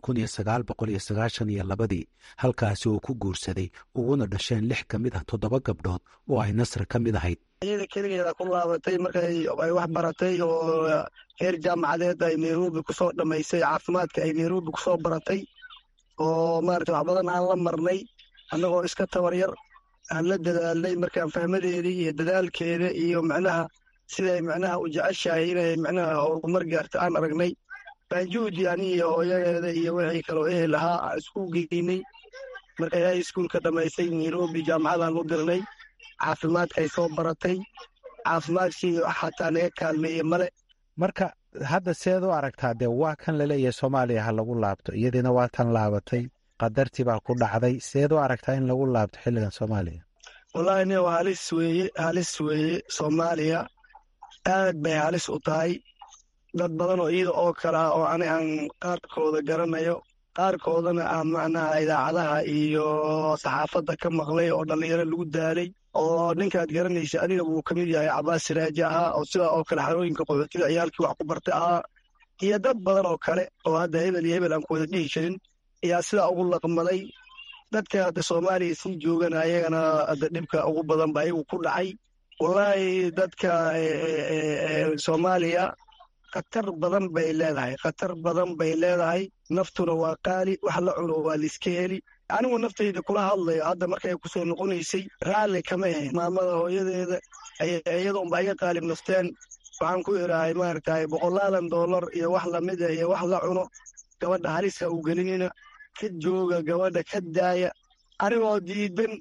ii halkaasi uu ku guursaday uguna dhasheen lix ka mid ah toddoba gabdhood oo ay nasre ka mid ahayd
iyada keligeeda ku laabatay markay ay wax baratay oo heer jaamacadeed ay nairobi kusoo dhammaysay caafimaadka ay nairobi kusoo baratay oo maarata wax badan aan la marnay annagoo iska tabar yar aan la dadaalnay markaan fahmadeedii iyo dadaalkeeda iyo macnaha siday macnaha u jeceshahay inay macnaha horumar gaarto aan aragnay baan juhdi aniyo hooyadeeda iyo wixii kaloo ehel ahaa aan isku geynay markay hay iskuulka dhammaysay nairobi jaamacadaan u dirnay caafimaadkay soo baratay caafimaadkii xataa naga kaalmeeye male
marka hadda seed u aragtaa dee waa kan laleeyahay soomaaliya ha lagu laabto iyadiina waa tan laabatay qadartii baa ku dhacday seed u aragtaa in lagu laabto xilligan soomaaliya
wallaahi nin halis weeye halis weeye soomaaliya aad bay halis u tahay dad badan oo iyada oo kale ah oo ani aan qaarkooda garanayo qaarkoodana aan macnaha idaacadaha iyo saxaafadda ka maqlay oo dhallinyaro lagu daalay oo ninkaad garanaysa adiga wuu ka mid yahay cabaas siraaji ahaa oo sidaa oo kale xarooyinka qaxootiga ciyaalkii wax ku bartay ahaa iyo dad badan oo kale oo hadda hebel iyo hebel aan ku wada dhihi jirin ayaa sidaa ugu laqmaday dadka hadda soomaaliya sii joogana ayagana hadda dhibka ugu badan ba ayagu ku dhacay wallaahi dadka soomaaliya khatar badan bay leedahay khatar badan bay leedahay naftuna waa qaali wax la cuno waa laiska heli anigu naftayda kula hadlayo hadda markay kusoo noqonaysay raalli kama ahe maamada hooyadeeda iyadoonba iga qaalib nafteen waxaan ku idhaahay maaragtay boqolaadan dollar iyo wax lamida iyo wax la cuno gabadha halisa u gelinina ka jooga gabadha ka daaya anigoo diidan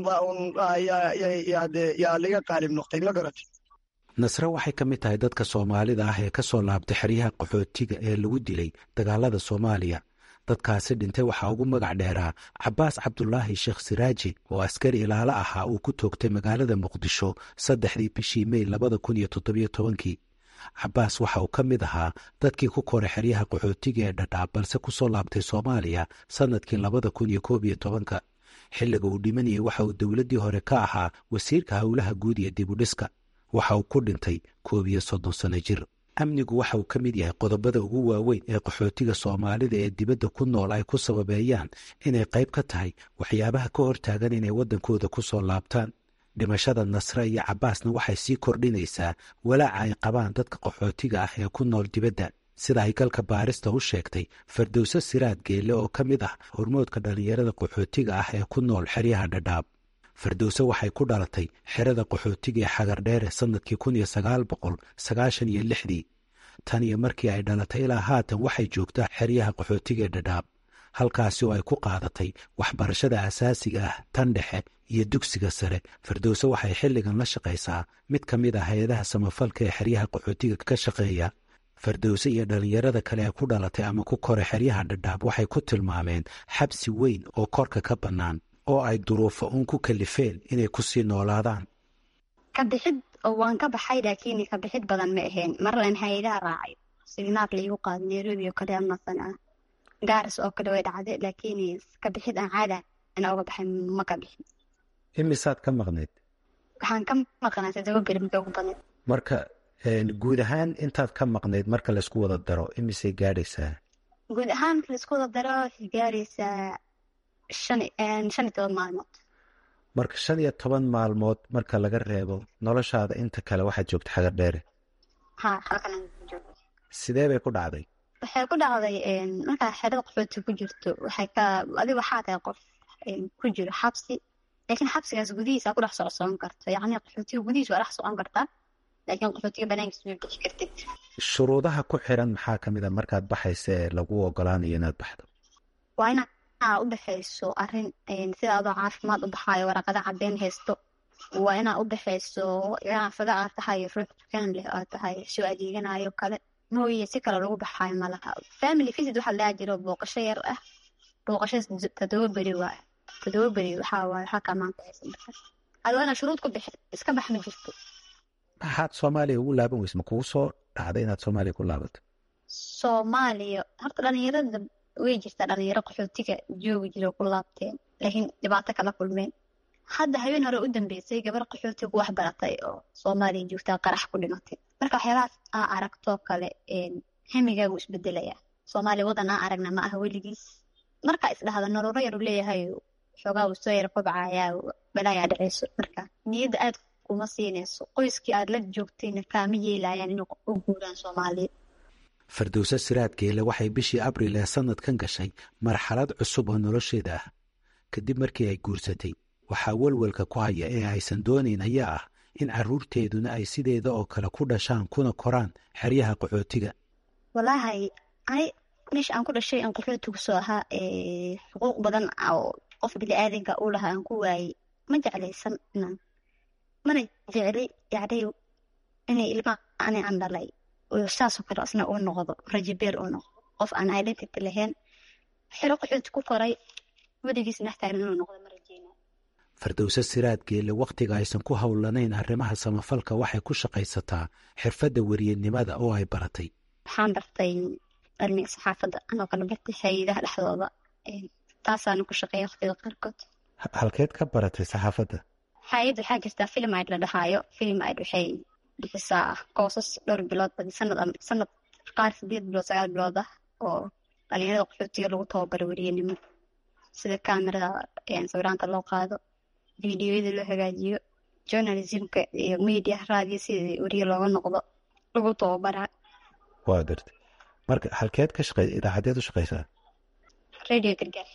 yaa liga qaalib noqtay ma garatay
nasre waxay ka mid tahay dadka soomaalida ah ee ka soo laabtay xeryaha qaxootiga ee lagu dilay dagaalada soomaaliya dadkaasi dhintay waxaa ugu magac dheeraa cabaas cabdulaahi sheekh siraaji oo askari ilaalo ahaa uu ku toogtay magaalada muqdisho saddexdii bishii mey labada kun iyo toddobiyo tobankii cabaas waxa uu ka mid ahaa dadkii ku koray xeryaha qaxootiga ee dhadhaab balse ku soo laabtay soomaaliya sannadkii labada kun iyo koob iyo tobanka xilliga uu dhimanayay waxa uu dowladdii hore ka ahaa wasiirka howlaha guud iyo dibudhiska waxa uu ku dhintay koob iyo soddon sanno jir amnigu waxa uu ka mid yahay qodobada ugu waaweyn ee qaxootiga soomaalida ee dibadda ku nool ay ku sababeeyaan inay qayb ka tahay waxyaabaha ka hortaagan inay waddankooda ku soo laabtaan dhimashada nasre iyo cabaasna waxay sii kordhinaysaa walaaca ay qabaan dadka qaxootiga ah ee ku nool dibadda sida ay galka baarista u sheegtay fardowse siraad geelle oo ka mid ah hormoodka dhallinyarada qaxootiga ah ee ku nool xeryaha dhadhaab fardowse waxay ku dhalatay xerada qaxootiga ee xagardheere sannadkii kun iyo sagaal boqol sagaashan iyo lixdii tan iyo markii ay dhalatay ilaa haatan waxay joogtaa xeryaha qaxootiga ee dhadhaab halkaasi oo ay ku qaadatay waxbarashada asaasiga ah tan dhexe iyo dugsiga sare fardowse waxay xilligan la shaqaysaa mid ka mid ah hay-adaha samafalka ee xeryaha qaxootiga ka shaqeeya fardowse iyo dhallinyarada kale ee ku dhalatay ama ku koray xeryaha dhadhaab waxay ku tilmaameen xabsi weyn oo korka ka bannaan oo ay duruufo uun ku kalifeen inay ku sii noolaadaan
ka bixid oo waan ka baxay laakiin ka bixid badan ma ahayn marlan hay-adaha raacay signaar laigu qaado nairobi oo kale amasan ah gaaris oo kale way dhacday laakiin ka bixid aan caada ana uga baxay ma ka bixin
imisaad ka maqnayd
waxaan ka maqnaa todoba beri mika ugu badnayd
marka guud ahaan intaad ka maqnayd marka laysku wada daro imisay gaadhaysaa
guud ahaan marka laisku wada daro waxay gaaraysaa shan shan iyo toban maalmood
marka shan iyo toban maalmood marka laga reebo noloshaada inta kale waxaad joogta xagar dheere
ha halkan joogo
sidee bay ku dhacday
waxay ku dhacday markaa xerada qaxooti ku jirto waxay ka adiga waxaa tahay qof ku jiro xabsi laakiin xabsigaas gudihiisa ku dhex socsoon karto yacni qaxootiga gudihiisa waa dhex socon kartaa laakiin qaxootiga banaankiisa ma bixi kartid
shuruudaha ku xiran maxaa ka mid a markaad baxaysa ee lagu ogolaanayo inaad baxdo
waa inaa u baxayso arrin sida adoo caafimaad u baxaayo waraqada caddeyn haysto waa inaa u baxayso ganacsada aad tahay ruux dukaan leh aad tahay soo adeeganayo kale mooye si kale lagu baxaayo malaha family visit waxaa lahaa jiro booqasho yar ah booqasho todoba beri waayo todoba beri waxaa waaye waxaa kaa maanta haysa marka adi waa inaa shuruud ku bixi iska bax ma jirto
maxaad soomaaliya ugu laaban weyse ma kugu soo dhacday inaad soomaaliya ku laabato
soomaaliya horta dhalinyarada way jirtaa dhalinyaro qaxootiga joogi jiro ku laabteen laakiin dhibaato kala kulmeen hadda habeen hore u dambeysay gabar qaxootiga wax baratay oo soomaaliya joogtaa qarax ku dhimatay marka waxyaabahaas aa aragtoo kale hemigaagu isbedelaya soomaaliya wadan aa aragna ma aha weligiis markaa isdhahda noloro yar u leeyahay xoogaa uu soo yar kobcayaa balaayaa dhaceyso marka niyadda aad kuma siinayso qoyskii aad la joogtayna kaama yeelayaan inay u guuraan soomaaliya
fardowse siraad geele waxay bishii abril ee sannadkan gashay marxalad cusub oo nolosheeda ah kadib markii ay guursatay waxaa welwelka ku haya ee aysan doonayn ayaa ah in carruurteeduna ay sideeda oo kale ku dhashaan kuna koraan xeryaha qaxootiga
walaahi ani meesha aan ku dhashay aan qaxootigu soo ahaa xuquuq badan oo qof bili-aadanka u lahaa aan ku waayey ma jeclaysan inaan mana jecli yacni inay ilmaha ani aan dhalay saasoo kale asna uu noqdo rajabeer uu noqdo qof aan identity lahayn xero qaxooti ku koray weligiis naxtaagan inuu noqdo ma rajeyna
fardowse siraad geelle wakhtiga aysan ku howlanayn arrimaha samafalka waxay ku shaqaysataa xirfadda weriyanimada oo ay baratay
waxaan bartay cilmiga saxaafadda anoo kale bartay hay-adaha dhexdooda taasaana ku shaqeeya waqtiga qaarkood
halkeed ka baratay saxaafadda
hay-ad waxaa jirtaa film aid la dhahaayo film aid waxay bixisaa koosas dhowr bilood badi sanad sanad qaar sideed bilood sagaal bilood ah oo dhalinyarada qaxootiga lagu tababaro weriyanimo sida kamerada sawiraanta loo qaado fideoyada loo hagaajiyo journalismka iyo media raadiyo sida weriye looga noqdo lagu tababaraa
waa gartay marka halkeed ka shaqey idaacadeed u shaqeysaa
radio gargaar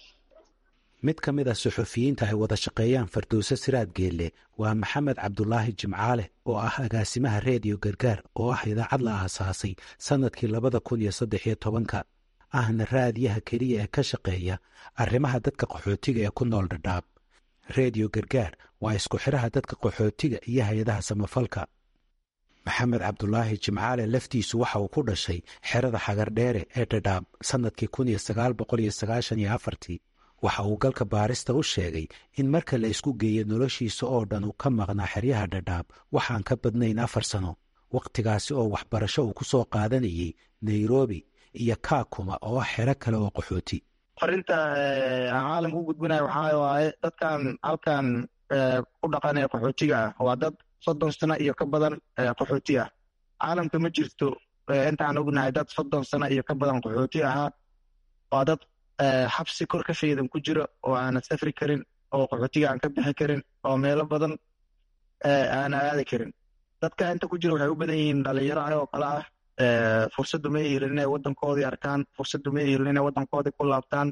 mid ka mid a suxufiyiinta ay wada shaqeeyaan fardowse siraad geelle waa maxamed cabdulaahi jimcaale oo ah agaasimaha reediyo gargaar oo ah idaacad la aasaasay sannadkii labada kun iyo saddex iyo tobanka ahna raadiyaha keliya ee ka shaqeeya arrimaha dadka qaxootiga ee ku nool dhadhaab reediyo gargaar waa isku xidhaha dadka qaxootiga iyo hay-adaha samafalka maxamed cabdulaahi jimcaale laftiisu waxa uu ku dhashay xerada xagardheere ee dhadhaab sannadkii kun iyo sagaal boqol iyo sagaashan iyo afartii waxa uu galka baarista u sheegay in marka la isku geeyo noloshiisa oo dhan uu ka maqnaa xeryaha dhadhaab waxaan ka badnayn afar sano wakhtigaasi oo waxbarasho uu ku soo qaadanayay nairobi iyo kaakuma oo ah xero kale oo qaxooti
farinta aan caalamka u gudbinayo waxaa waaye dadkan halkan ku dhaqanaya qaxootiga ah waa dad soddon sano iyo ka badan qaxooti ah caalamka ma jirto intaan ognahay dad soddon sano iyo ka badan qaxooti ahaa waa dad xabsi kor ka faydan ku jiro oo aanan safri karin oo qaxootiga aan ka bixi karin oo meelo badan aan aadi karin dadka inta ku jira waxay u badan yihiin dhalinyaro oo kale ah fursaddu ma helin inay waddankoodii arkaan fursaddu ma helin inay waddankoodii ku laabtaan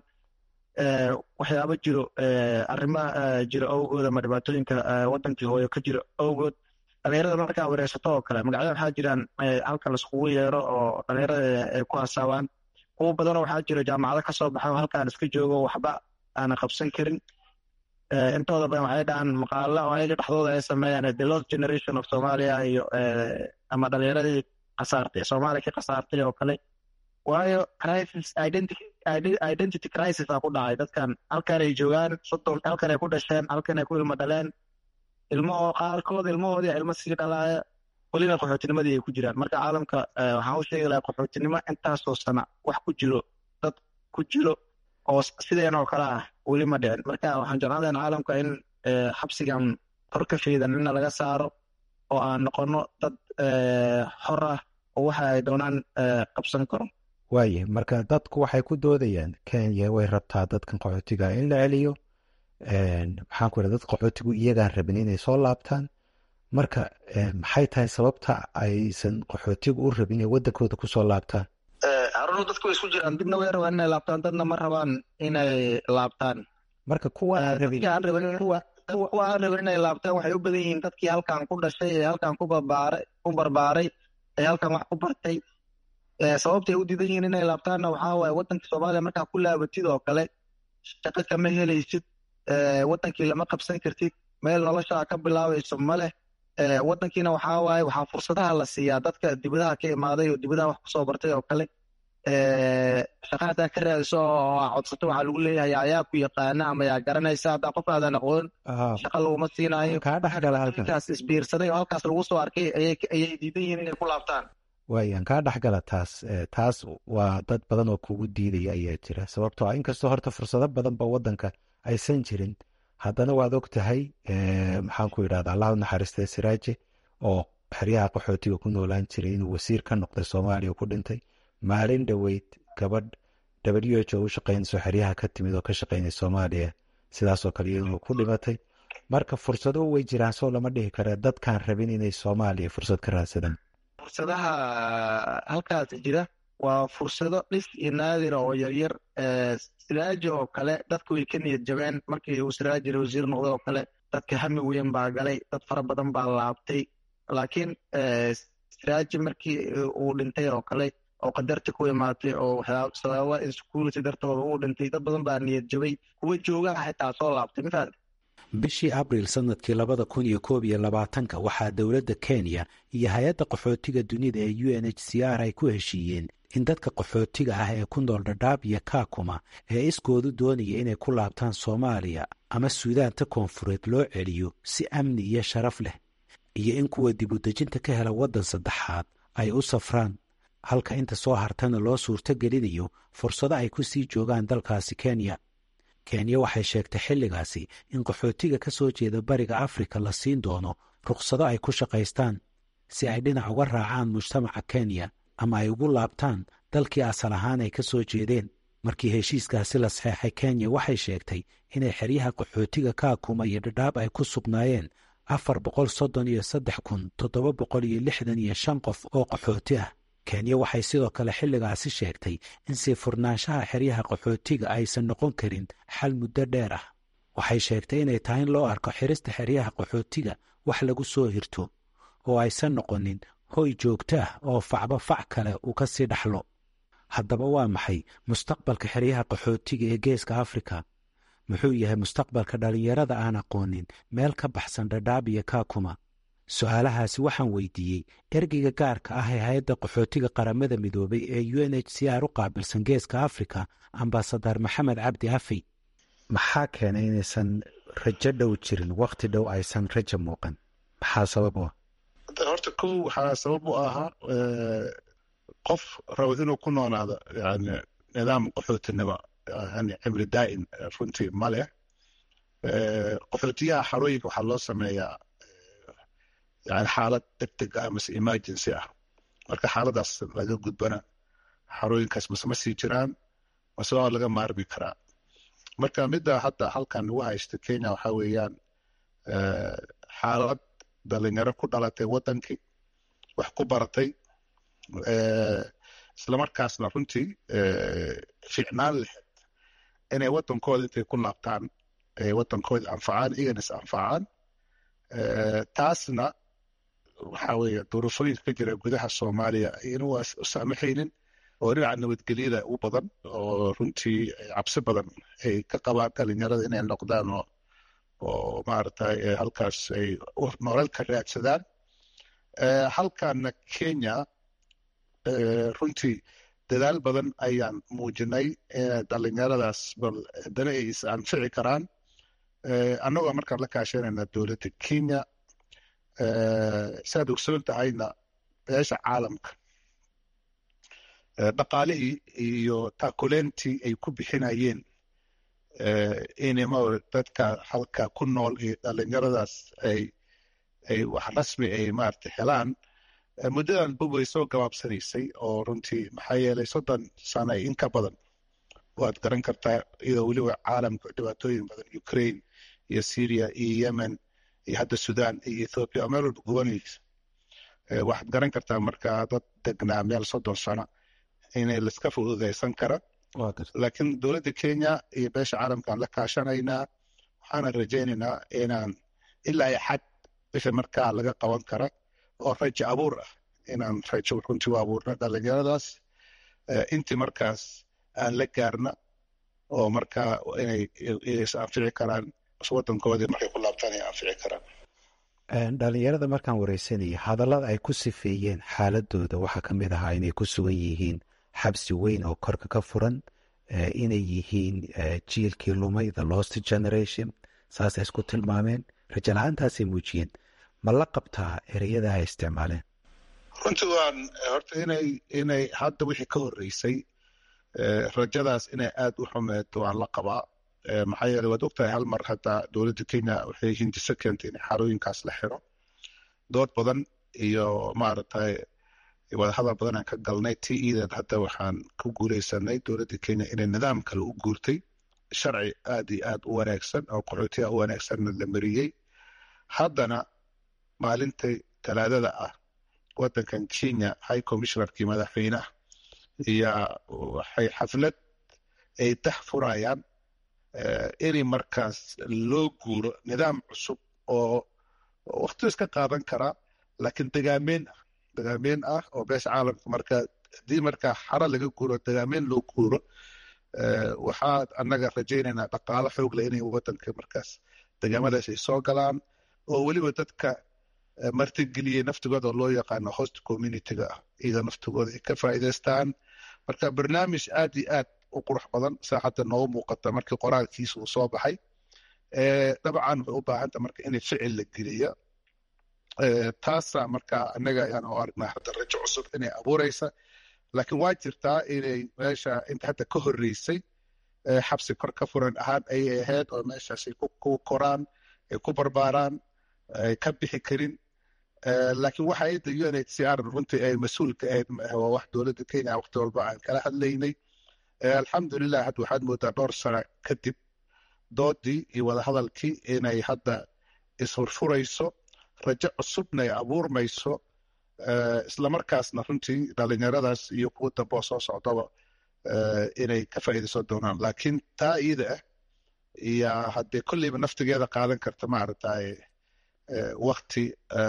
waxyaabo jiro arrimo jiro awgood ama dhibaatooyinka waddankii hooyo ka jiro awgood dhalinyarada markaa wareersato oo kale magacyada waxaa jiraan halka laiskugu yeero oo dhalinyarada ay ku hasaabaan kuwa badanoo waxaa jiro jaamacado ka soo baxa oo halkaan iska joogo waxba aanan qabsan karin intooda badan waxay dhahaan maqaalo oo ayaga dhexdooda ay sameeyaan the lost generation of somalia iyo ama dhalinyaradii khasaartay soomaaliya ka khasaartay oo kale waayo crisis identity crisis aa ku dhacay dadkan halkan ay joogaan soddon halkan ay ku dhasheen halkan ay ku ilmo dhaleen ilmahoo qaarkood ilmahoodii ilmo sii dhalaaya welina qaxootinimadii ay ku jiraan marka caalamka waxaan u sheegi lahaa qaxootinimo intaasoo sana wax ku jiro dad ku jiro oo sideen oo kale ah weli ma dhicin marka waxaan jeclaan lahaa caalamka in xabsigan kor ka faydan inna laga saaro oo aan noqono dad xor ah oo waxa ay doonaan qabsan karo
waaye marka dadku waxay ku doodayaan kenya way rabtaa dadkan qaxootiga in la celiyo maxaan ku dad qaxootigu iyagaan rabin inay soo laabtaan marka maxay tahay sababta aysan qaxootigu u rabin inay waddankooda kusoo laabtaan
haruno dadku way isku jiraan dibna way rabaan inay laabtaan dadna ma rabaan inay laabtaan
marka kuwa aan rabin
kuwa aan rabin inay laabtaan waxay u badan yihiin dadkii halkan ku dhashay ee halkan ku barbaaray ku barbaaray ee halkan wax ku bartay sababtay u diidan yihiin inay laabtaanna waxaa waaye waddanka soomaaliya markaa ku laabatid oo kale shaqo kama helaysid waddankii lama qabsan kartid meel noloshaa ka bilaabayso ma leh waddankiina waxaa waaye waxaa fursadaha la siiyaa dadka dibadaha ka imaaday oo dibadaha wax kusoo bartay oo kale shaqa haddaa ka raadiso oo aa codsato waxaa lagu leeyahay ayaa ku yaqaana ama yaa garanaysa haddaa qof aadan aqoon shaqa laguma siinaayo
kaa dhexgala halkaas
isbiirsaday oo halkaas lagu soo arkay ayay diidan yihiin inay ku laabtaan
waayaan kaa dhexgala taas taas waa dad badan oo kugu diidaya ayaa jira sababtoo ah inkastoo horta fursado badan ba waddanka aysan jirin haddana waad og tahay maxaan ku yidhahda allah u naxariistay siraaje oo xeryaha qaxootiga ku noolaan jiray inuu wasiir ka noqday soomaaliya ku dhintay maalin dhoweyd gabadh w h o u shaqaynayso xeryaha ka timid oo ka shaqaynay soomaaliya sidaasoo kale iyadoo ku dhimatay marka fursado way jiraan soo lama dhihi kare dadkaan rabin inay soomaaliya fursad ka raadsadaan
fursadaha halkaas jira waa fursado dhif iyo naadira oo yaryar siraaji oo kale dadku way ka niyad jabeen markii uu siraaji wasiir noqday oo kale dadka hami weyn baa galay dad fara badan baa laabtay laakiin siraaji markii uu dhintay oo kale oo qadarta ku imaatay oo waxyaaba sababa insecurity dartooda uu dhintay dad badan baa niyad jabay kuwa joogaha xitaa soo laabtay mafahad
bishii abriil sanadkii labada kun iyo koob iyo labaatanka waxaa dowladda kenya iyo hay-adda qaxootiga dunida ee u n h c r ay ku heshiiyeen in dadka qaxootiga ah ee ku nool dhadhaab iyo kaakuma ee iskoodu doonaya inay ku laabtaan soomaaliya ama suudaanta koonfureed loo celiyo si amni iyo sharaf leh iyo in kuwa dibudejinta ka hela waddan saddexaad ay u safraan halka inta soo hartana loo suurto gelinayo fursado ay ku sii joogaan dalkaasi kenya kenya waxay sheegtay xilligaasi in qaxootiga ka soo jeeda bariga afrika la siin doono rukhsado ay ku shaqaystaan si ay dhinac uga raacaan mujtamaca kenya ama ay ugu laabtaan dalkii asal ahaan ay ka soo jeedeen markii heshiiskaasi la saxeexay kenya waxay sheegtay inay xeryaha qaxootiga kaakuma iyo dhadhaab ay ku sugnaayeen afar boqol soddon iyo saddex kun toddoba boqol iyo lixdan iyo shan qof oo qaxooti ah kenya waxay sidoo kale xilligaasi sheegtay in sii furnaanshaha xeryaha qaxootiga aysan noqon karin xal muddo dheer ah waxay sheegtay inay tahay in loo arko xirista xeryaha qaxootiga wax lagu soo hirto oo aysan noqonin hoy joogto ah oo facba fac kale uu ka sii dhaxlo haddaba waa maxay mustaqbalka xeryaha qaxootiga ee geeska afrika muxuu yahay mustaqbalka dhallinyarada aan aqoonin meel ka baxsan dhadhaab iyo kaakuma su-aalahaasi waxaan weydiiyey ergeyga gaarka ah ee hay-adda qaxootiga qaramada midoobay ee u n h c r u qaabilsan geeska afrika ambasadar maxamed cabdi afey maxaa keenay inaysan rajo dhow jirin wakhti dhow aysan rajo muuqan maxaa sabab u ah
horta kow waxaa sabab u ahaa qof rabo inuu ku noonaado yani nidaam qaxootinimo yani cimri daa'im runtii ma leh qaxootiyaha xarooyinka waxaa loo sameeyaa yani xaalad degdeg ah mase emergency ah marka xaaladaas laga gudbana xarooyinkaas mase ma sii jiraan mase waa laga maarmi karaa marka midda hadda halkan lagu haysta kenya waxaa weeyaan xaalad dhalinyaro ku dhalatay wadankii wax ku baratay islamarkaasna runtii ficnaan lahayd inay wadankooda intay ku laabtaan ay wadankooda anfacaan iyagana is anfacaan taasna waxaa weeye duruufooyinka ka jira gudaha soomaaliya ayna waa u saamaxaynin oo dhinaca nabadgelyada u badan oo runtii cabsi badan ay ka qabaan dhalinyarada inay noqdaan oo oo maaragtay halkaas ay nolol ka raadsadaan halkana kenya runtii dadaal badan ayaan muujinay dhalinyaradaas bal haddana ay is anfici karaan annagoo markaan la kaashanayna dowladda kenya siaad ogsoon tahayna beesha caalamka dhaqaalihii iyo taakuleentii ay ku bixinayeen inma dadka halka ku nool iyo dhalinyaradaas ay ay wax rasmi ay maarata helaan muddadan bub way soo gabaabsanaysay oo runtii maxaa yeelay soddon sano in ka badan waad garan kartaa iyadoo weliba caalamka dhibaatooyin badan ukraine iyo syria iyo yemen iyo hadda sudan iyo ethoopia oo meel walba gubanaysa waxaad garan kartaa markaa dad degnaa meel soddon sano inay laiska fududaysan kara laakiin dowladda kenya iyo beesha caalamkaan la kaashanaynaa waxaana rajaynaynaa inaan ilaa iyo xad wixii markaa laga qaban kara oo rajo abuur ah inaan rajo runtii u abuurna dhalinyaradaas intii markaas aan la gaarna oo markaa inay is anfici karaan wadankoodii markay ku laabtaan ay anfici karaan
dhalinyarada markaan wareysanaya hadallada ay ku sifeeyeen xaaladooda waxaa ka mid ahaa inay ku sugan yihiin xabsi weyn oo korka ka furan inay yihiin jiilkii lumay the lost generation saasay isku tilmaameen rajo la-aantaasay muujiyeen ma la qabtaa ereyada ay isticmaaleen
runtii waan horta inay inay hadda wixii ka horreysay rajadaas inay aad u xumeed waan la qabaa maxaa yeeley waad ogtahay hal mar hadda dowladda kenya waxay hindise keentay in xarooyinkaas la xiro dood badan iyo maaragtay wadahadal badan aan ka galnay ti iideed hadda waxaan ku guuleysanay dowladda kenya inay nidaam kale u guurtay sharci aad iyo aad u wanaagsan oo qaxootiya u wanaagsanna la mariyey haddana maalintai talaadada ah wadankan kenya high commissionerkii madaxweynaha iyo waxay xaflad ay dah furayaan inay markaas loo guuro nidaam cusub oo wakti iska qaadan karaa laakiin dagaameyn ah dagaameyn ah oo beesha caalamka markaa haddii markaa xara laga guuro dagaameyn loo guuro waxaa annaga rajaynaynaa dhaqaalo xoogle inay wadanka markaas dagaamadaas ay soo galaan oo weliba dadka martigeliyey naftigooda loo yaqaano host communityga ah iyada naftigooda ay ka faa'iidaystaan marka barnaamij aad iyo aad u qurux badan saa hadda noogu muuqata markii qoraalkiisa uu soo baxay dabcan waxay u baahanta marka inay ficil la geliyo taasa marka annaga ayaan u aragnaa hadda rajo cusub inay abuureysa laakiin waa jirtaa inay meesha inta hadda ka horreysay xabsi kor ka furan ahaan ayay ahayd oo meeshaasay ku koraan ay ku barbaaraan ay ka bixi karin laakiin waxa ayadda u n h c r runtii ay mas-uul ka ahayd waa wax dowladda kenya waqti walba aan kala hadlaynay alxamdulilah hadda waxaad moodaa dhowr sano kadib doodii iyo wadahadalkii inay hadda ishurfurayso rajo cusubna ay abuurmayso islamarkaasna runtii dhalinyaradaas iyo kuwa damboo soo socdaba inay ka faa'iidaysan doonaan laakiin taa iyada ah iyo haddee kolleyba naftigeeda qaadan karta maaragtay wakti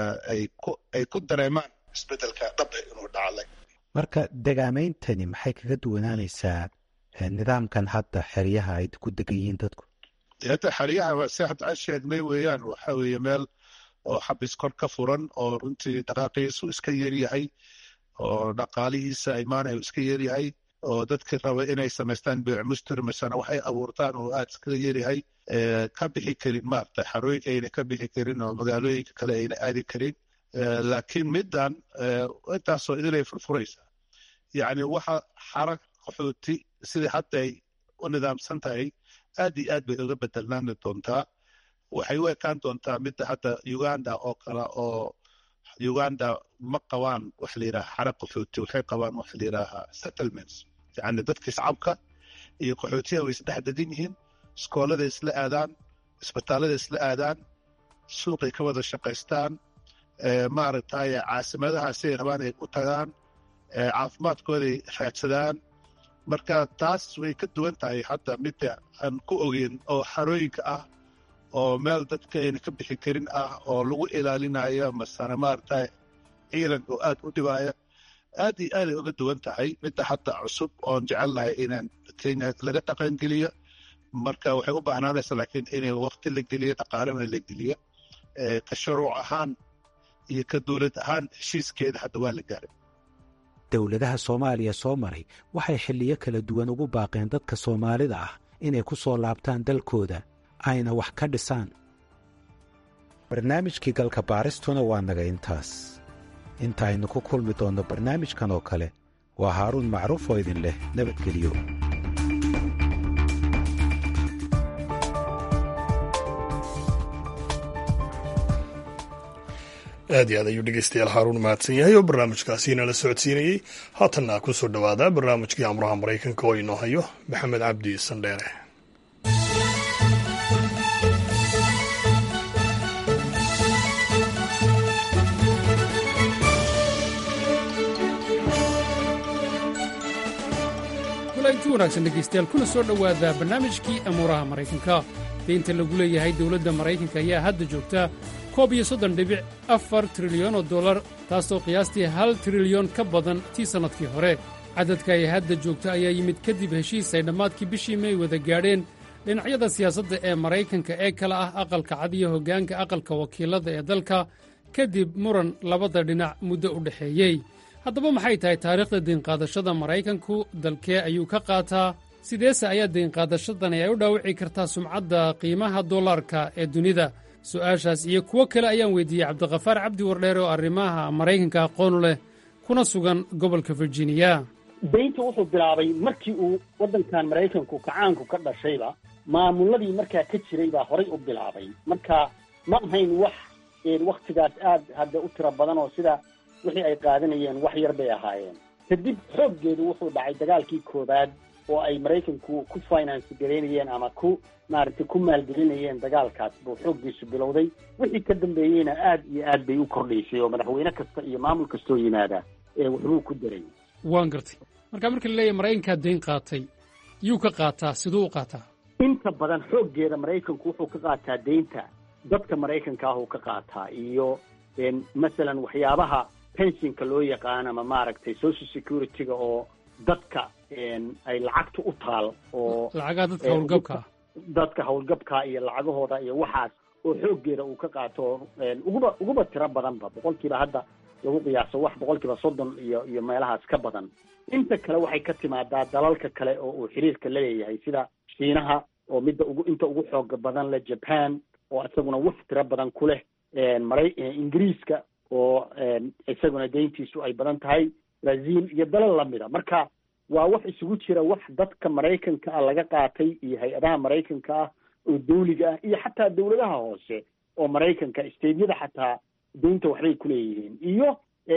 ay ku dareemaan isbedelka dhab inuu dhaclay
marka dagaameyntani maxay kaga duwanaanaysaa nidaamkan hadda xeryaha ay ku degan yihiin dadku
hadda xeryaha si hadda aan sheegnay weeyaan waxa weeye meel oo xabis kor ka furan oo runtii dhaqaaqiisu iska yaryahay oo dhaqaalihiisa imaanayo iska yaryahay oo dadkii raba inay samaystaan beec mustir masana waxay abuurtaan oo aad iskaga yaryahay ka bixi karin maarata xarooyinka ayna ka bixi karin oo magaalooyinka kale ayna aadi karin laakiin middan intaasoo idilay furfuraysaa yacni waxa xarag qaxooti sidai hadda ay u nidaamsan tahay aad iyo aad bay uga bedelnaani doontaa waxay u ekaan doontaa midda hadda uganda oo kale oo uganda ma qabaan waxa la yidhaha xarag qaxooti waxay qabaan waxa la yidhaaha settlements yacni dadka shacabka iyo qaxootiyaha way isdhex degan yihiin iskoolada isla aadaan isbitaallada isla aadaan suuqay ka wada shaqaystaan maaragtay caasimadaha siday rabaan ay u tagaan caafimaadkooday raadsadaan marka taas way ka duwan tahay hadda midda aan ku ogeyn oo xarooyinka ah oo meel dadka ayna ka bixi karin ah oo lagu ilaalinayo masana maaragtay ciidanka oo aad u dhibaaya aad iyo aaday uga duwan tahay midda hadda cusub oon jecelnahay inaan kenya laga dhaqangeliyo marka waxay u baahnaanaysaa laakiin inay waqti la geliyo dhaqaalena la geliyo ka shuruuc ahaan iyo ka dowlad ahaan heshiiskeeda hadda waa la gaaray
dowladaha soomaaliya soo maray waxay xilliyo kala duwan ugu baaqeen dadka soomaalida ah inay ku soo laabtaan dalkooda ayna wax ka dhisaan barnaamijkii galka baaristuna waa naga intaas inta aynu ku kulmi doonno barnaamijkan oo kale waa haaruun macruuf oo idin leh nabadgeliyo
aad iyo aad ayuu dhegeystayaal haaruun mahadsan yahay oo barnaamijkaasiina la socodsiinayey haatanna ku soo dhowaada barnaamijkii amuraha maraykanka oo inoo hayo maxamed cabdi sandheere
kulanti wanaagsan dhegaystayaal kuna soo dhowaada barnaamijkii amuuraha maraykanka deynta lagu leeyahay dowladda maraykanka ayaa hadda joogta koob iyo soddon dhibic afar trilyan oo dollar taasoo qiyaastii hal trilyon ka badan tii sannadkii hore cadadka ay hadda joogta ayaa yimid kadib heshiis ay dhammaadkii bishii may wada gaadheen dhinacyada siyaasadda ee maraykanka ee kale ah aqalka cad iyo hoggaanka aqalka wakiilada ee dalka kadib muran labada dhinac muddo u dhexeeyey haddaba maxay tahay taariikhda deynqaadashada maraykanku dalkee ayuu ka qaataa sideese ayaa deynqaadashadani ay u dhaawici kartaa sumcadda qiimaha dollarka ee dunida su'aashaas iyo kuwo kale ayaan weydiiyey cabdikafaar cabdi wardheer oo arrimaha maraykanka aqoonu leh kuna sugan gobolka virginiya
deynta wuxuu bilaabay markii uu waddankan maraykanku kacaanku ka dhashayba maamuladii markaa ka jiray baa horay u bilaabay marka ma ahayn wax wakhtigaas aad hadda u tiro badan oo sida wixii ay qaadanayeen wax yar bay ahaayeen kadib xooggeedu wuxuu dhacay dagaalkii koowaad oo ay maraykanku ku finance garaynayeen ama ku maaragtay ku maalgelinayeen dagaalkaas buu xooggiisu bilowday wixii ka dambeeyeyna aad iyo aad bay u kordhaysay oo madaxweyne kasta iyo maamul kastoo yimaada ee waxbuu ku daray
waan gartay marka marka la leeyahay maraykankaa deyn qaatay yuu ka qaataa siduu u qaataa
inta badan xooggeeda maraykanku wuxuu ka qaataa deynta dadka maraykanka ah uu ka qaataa iyo masalan waxyaabaha pensionka loo yaqaan ama maaragtay social security-ga oo dadka ay lacagta u taal oo
lacagaha dadka howlgabka ah
dadka howlgabka iyo lacagahooda iyo waxaas oo xooggeeda uu ka qaato uguba uguba tiro badanba boqolkiiba hadda lagu qiyaaso wax boqolkiiba soddon iyo iyo meelahaas ka badan inta kale waxay ka timaadaa dalalka kale oo uu xiriirka la leeyahay sida shiinaha oo midda ugu inta ugu xooga badan leh japan oo isaguna wax tiro badan ku leh maray ingiriiska oo isaguna deyntiisu ay badan tahay brazil iyo dalal lamida marka waa wax isugu jira wax dadka maraykanka ah laga qaatay iyo hay-adaha maraykanka ah oo dawliga ah iyo xataa dawladaha hoose oo maraykanka steydyada xataa deynta waxbay ku leeyihiin iyo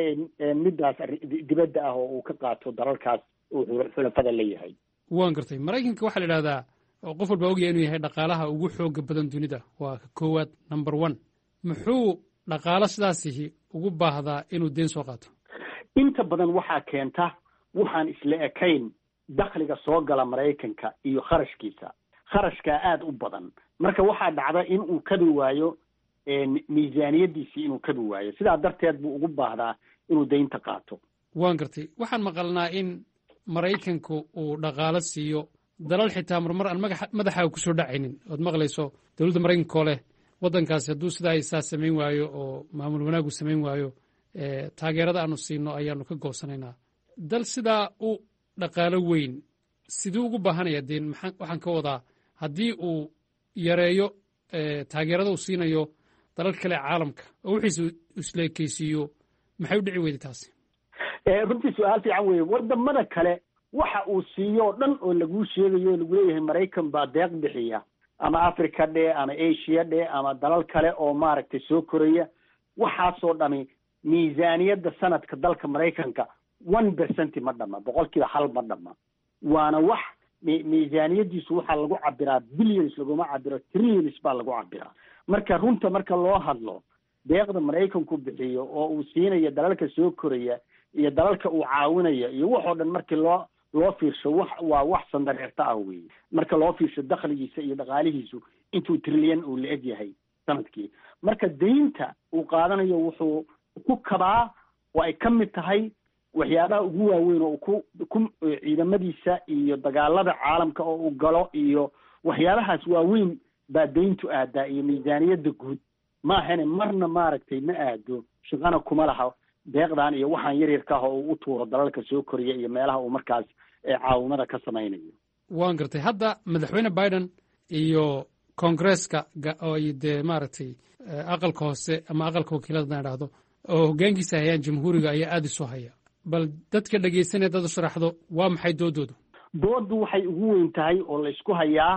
middaas dibadda ah oo uu ka qaato dalalkaas uu xulafada leeyahay
waan gartay maraykanka waxaa la idhahdaa oo qof walba ogaya inuu yahay dhaqaalaha ugu xooga badan dunida waa ka koowaad number one muxuu dhaqaalo sidaasihi ugu baahdaa inuu deen soo qaato
inta badan waxaa keenta waxaan isla ekayn dakhliga soo gala maraykanka iyo kharashkiisa kharashkaa aada u badan marka waxaa dhacda in uu kabi waayo miisaaniyaddiisii inuu kabi waayo sidaa darteed buu ugu baahdaa inuu deynta qaato
waan gartay waxaan maqalnaa in maraykanku uu dhaqaalo siiyo dalal xitaa marmar aan maga madaxaaga kusoo dhacaynin ood maqlayso dowladda maraykanka oo leh waddankaasi hadduu sidaa isaa samayn waayo oo maamul wanaagu samayn waayo taageerada aanu siino ayaanu ka goosanaynaa dal sidaa u dhaqaalo weyn siduu ugu baahanaya deen waxaan ka wadaa haddii uu yareeyo taageerada uu siinayo dalal kale caalamka oo wixiisu isleekeysiiyo maxay u dhici weyday taasi
runtii su-aal fiican weeye wadamada kale waxa uu siiyo o dhan oo laguu sheegayo o lagu leeyahay maraykan baa deeq bixiya ama africa dhe ama asia dhe ama dalal kale oo maaragtay soo koraya waxaasoo dhami miisaaniyadda sanadka dalka maraykanka one percent ma dhama boqol kiiba hal ma dhama waana wax miisaaniyadiisu waxaa lagu cabiraa billions laguma cabiro trillions baa lagu cabiraa marka runta marka loo hadlo deeqda maraykanku bixiyo oo uu siinayo dalalka soo koraya iyo dalalka uu caawinayo iyo waxoo dhan markii loo loo fiirsho wax waa wax sandareerta ah weeye marka loo fiirsho dakhligiisa iyo dhaqaalihiisu intuu trilyan uu la-eg yahay sanadkii marka daynta uu qaadanayo wuxuu ku kabaa oo ay ka mid tahay waxyaabaha ugu waaweyn oo ku ku ciidamadiisa iyo dagaalada caalamka oo uu galo iyo waxyaabahaas waaweyn baa dayntu aadaa iyo miisaaniyadda guud maahane marna maaragtay ma aado shaqana kuma laha deeqdan iyo waxaan yaryarka ah oo uu u tuuro dalalka soo koriya iyo meelaha uu markaas caawimada ka samaynayo
waan gartay hadda madaxweyne biden iyo koongresska oo dee maaragtay aqalka hoose ama aqalka wakiilada na idhaahdo oo hoggaankiisa hayaan jamhuuriga ayaa aada isu haya bal dadka dhegaysanaya dad u sharaxdo waa maxay doodoodu
dooddu waxay ugu weyn tahay oo la isku hayaa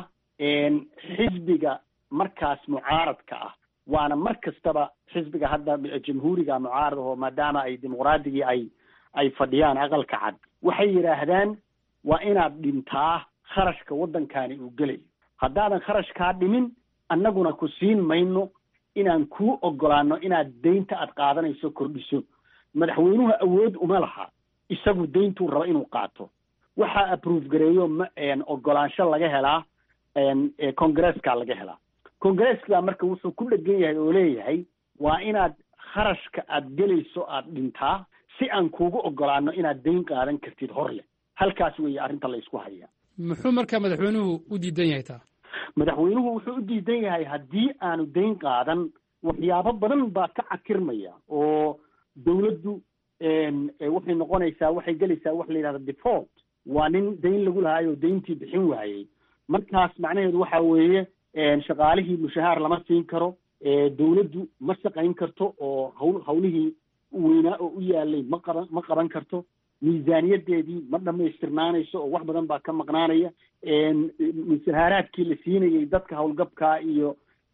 xisbiga markaas mucaaradka ah waana mar kastaba xisbiga hadda jamhuuriga mucaarad aho maadaama ay dimuqraadigii ay ay fadhiyaan aqalka cad waxay yidhaahdaan waa inaad dhintaa kharashka waddankani uu gelayo haddaadan kharashkaa dhimin annaguna ku siin mayno inaan kuu ogolaano inaad deynta aad qaadanayso kordhiso madaxweynuhu awood uma laha isagu deyntuu raba inuu qaato waxaa approve gareeyo ma ogolaansho laga helaa congresska laga helaa congresska marka wuxuu ku dhegan yahay oo leeyahay waa inaad kharashka aad gelayso aad dhintaa si aan kuugu ogolaano inaad deyn qaadan kartid hor leh halkaas weeye arrinta la isku hayaa
muxuu marka madaxweynuhu u diidan yahay taa
madaxweynuhu wuxuu u diidan yahay haddii aanu deyn qaadan waxyaabo badan baa ka cakirmaya oo dawladdu waxay noqonaysaa waxay gelaysaa wax la yidhahda default waa nin deyn lagu lahaayo deyntii bixin waayey markaas macnaheedu waxa weeye shaqaalihii mushahaar lama siin karo dawladdu ma shaqayn karto oo hawl hawlihii weynaa oo u yaalay ma qaban ma qaban karto miisaaniyadeedii ma dhamaystirnaanayso oo wax badan baa ka maqnaanaya mushahaaraadkii la siinayay dadka howlgabkaa iyo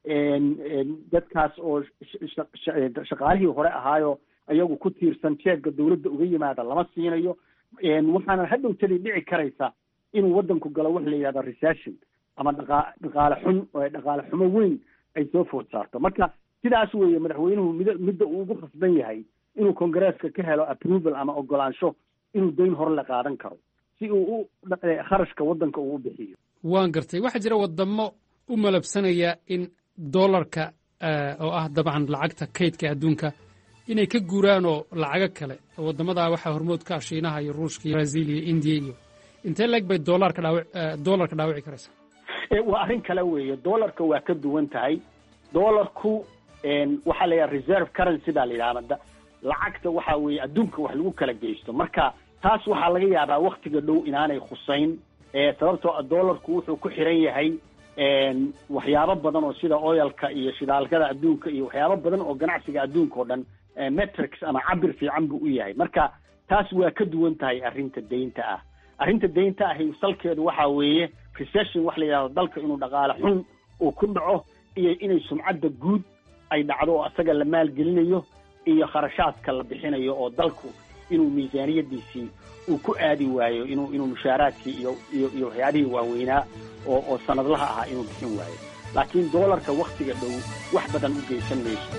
dadkaas oo shaqaalihii hore ahaayo iyagu ku tiirsan jeegga dawladda uga yimaada lama siinayo waxaana hadhowtadii dhici karaysa inuu waddanku galo wax la yidhahda recession ama dhaqa dhaqaale xun dhaqaale xumo weyn ay soo food saarto marka sidaas weeye madaxweynuhu mid midda uu ugu khasban yahay inuu congresska ka helo approval ama ogolaansho inuu deyn hore la qaadan karo si uu u kharashka waddanka uu u bixiyo
waan gartay waxaa jira wadamo u malabsanaya in dollarka oo ah dabcan lacagta kaydka adduunka inay ka guuraan oo lacago kale waddamadaa waxaa hormood ka ah shiinaha iyo ruushka iyo brazil iyo indiya iyo intee leeg bay dolarka dhaawi dollarka dhaawici karaysaa
waa arrin kale weeye dollarka waa ka duwan tahay dollarku waxaa la yidhaha reserve currency baa la yidhahda lacagta waxa weeye adduunka wax lagu kala geysto marka taas waxaa laga yaabaa waktiga dhow inaanay khusayn sababtoo dollarku wuxuu ku xiran yahay waxyaabo badan oo sida oyalka iyo shidaalkada adduunka iyo waxyaabo badan oo ganacsiga adduunka oo dhan metrics ama cabir fiican buu u yahay marka taas waa ka duwan tahay arrinta deynta ah arrinta deynta ahi salkeedu waxa weeye recession wax la yidhahdo dalka inuu dhaqaale xun uu ku dhaco iyo inay sumcadda guud ay dhacdo oo asaga la maalgelinayo iyo kharashaadka la bixinayo oo dalku inuu miisaaniyadiisii uu ku aadi waayo inuu inuu mushaaraadkii iyo iyo iyo waxyaabihii waaweynaa oo oo sanadlaha ahaa inuu bixin waayo laakiin doolarka wakhtiga dhow wax badan u geysan mayso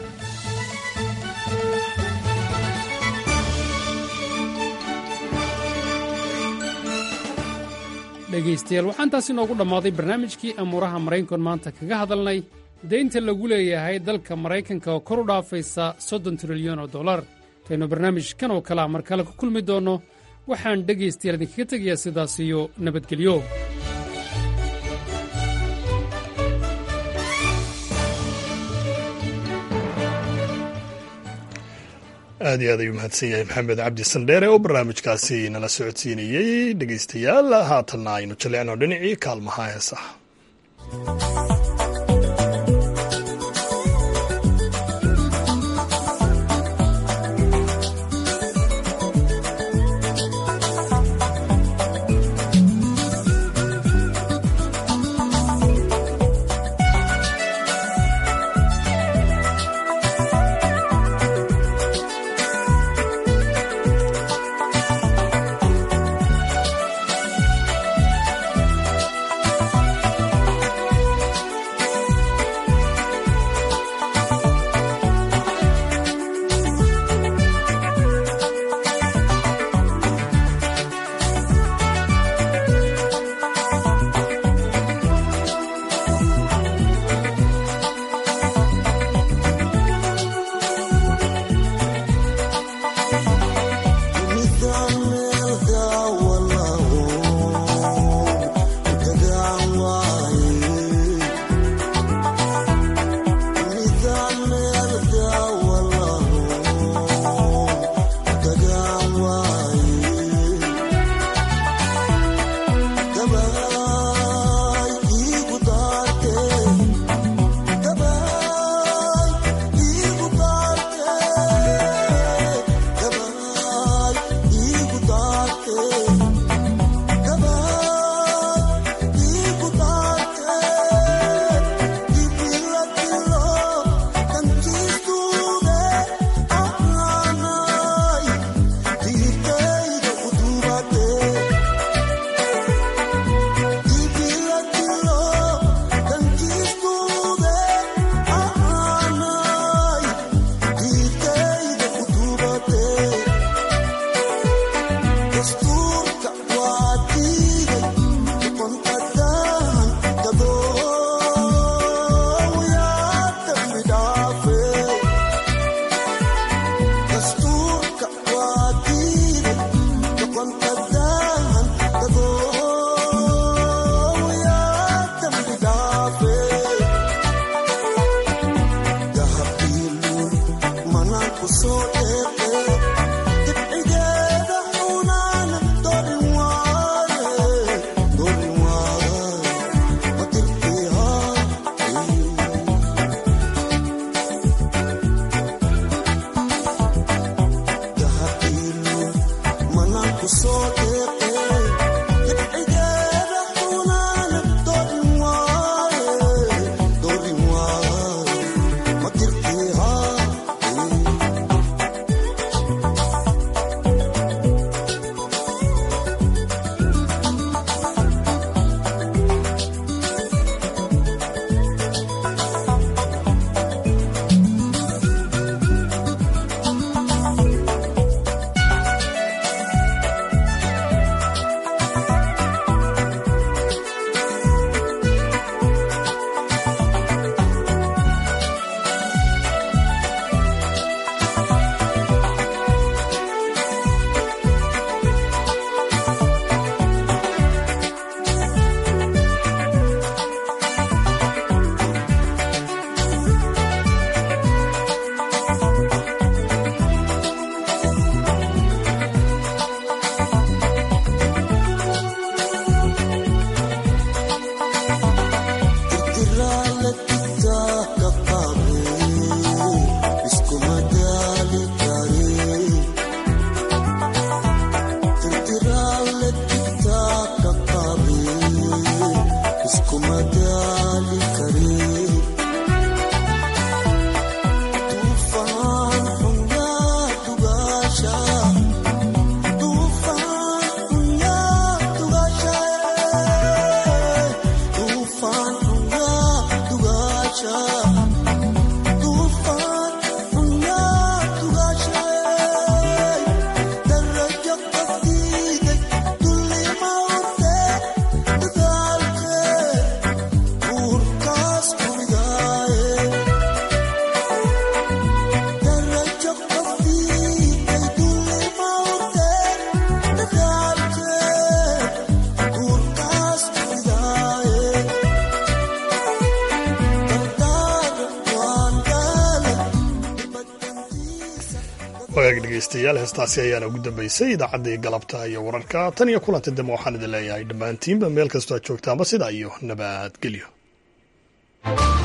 dhegaystayaal waxaan taas inoogu dhammaaday barnaamijkii amuuraha maraykankan maanta kaga hadalnay deynta lagu leeyahay dalka maraykanka oo kor u dhaafaysa soddon trilyan oo dollar intaynu barnaamijkan oo kalea mar kale ku kulmi doonno waxaan dhegaystayaal idinkaga tegayaa sidaas iyo nabadgelyo
aad iyo aad ayuu mahadsan yahay maxamed cabdi sandheere oo barnaamijkaasi nala socodsiinayey dhegeystayaal haatanna aynu jaleecno dhinacii kaalmaha heesaha dhegaystayaal heestaasi ayaana ugu dambaysay idaacaddii galabta iyo wararka tan iyo kulanta dambe waxaan idin leeyahay dhammaantiinba meel kastoo aad joogtaanba sidaa iyo nabadgelyo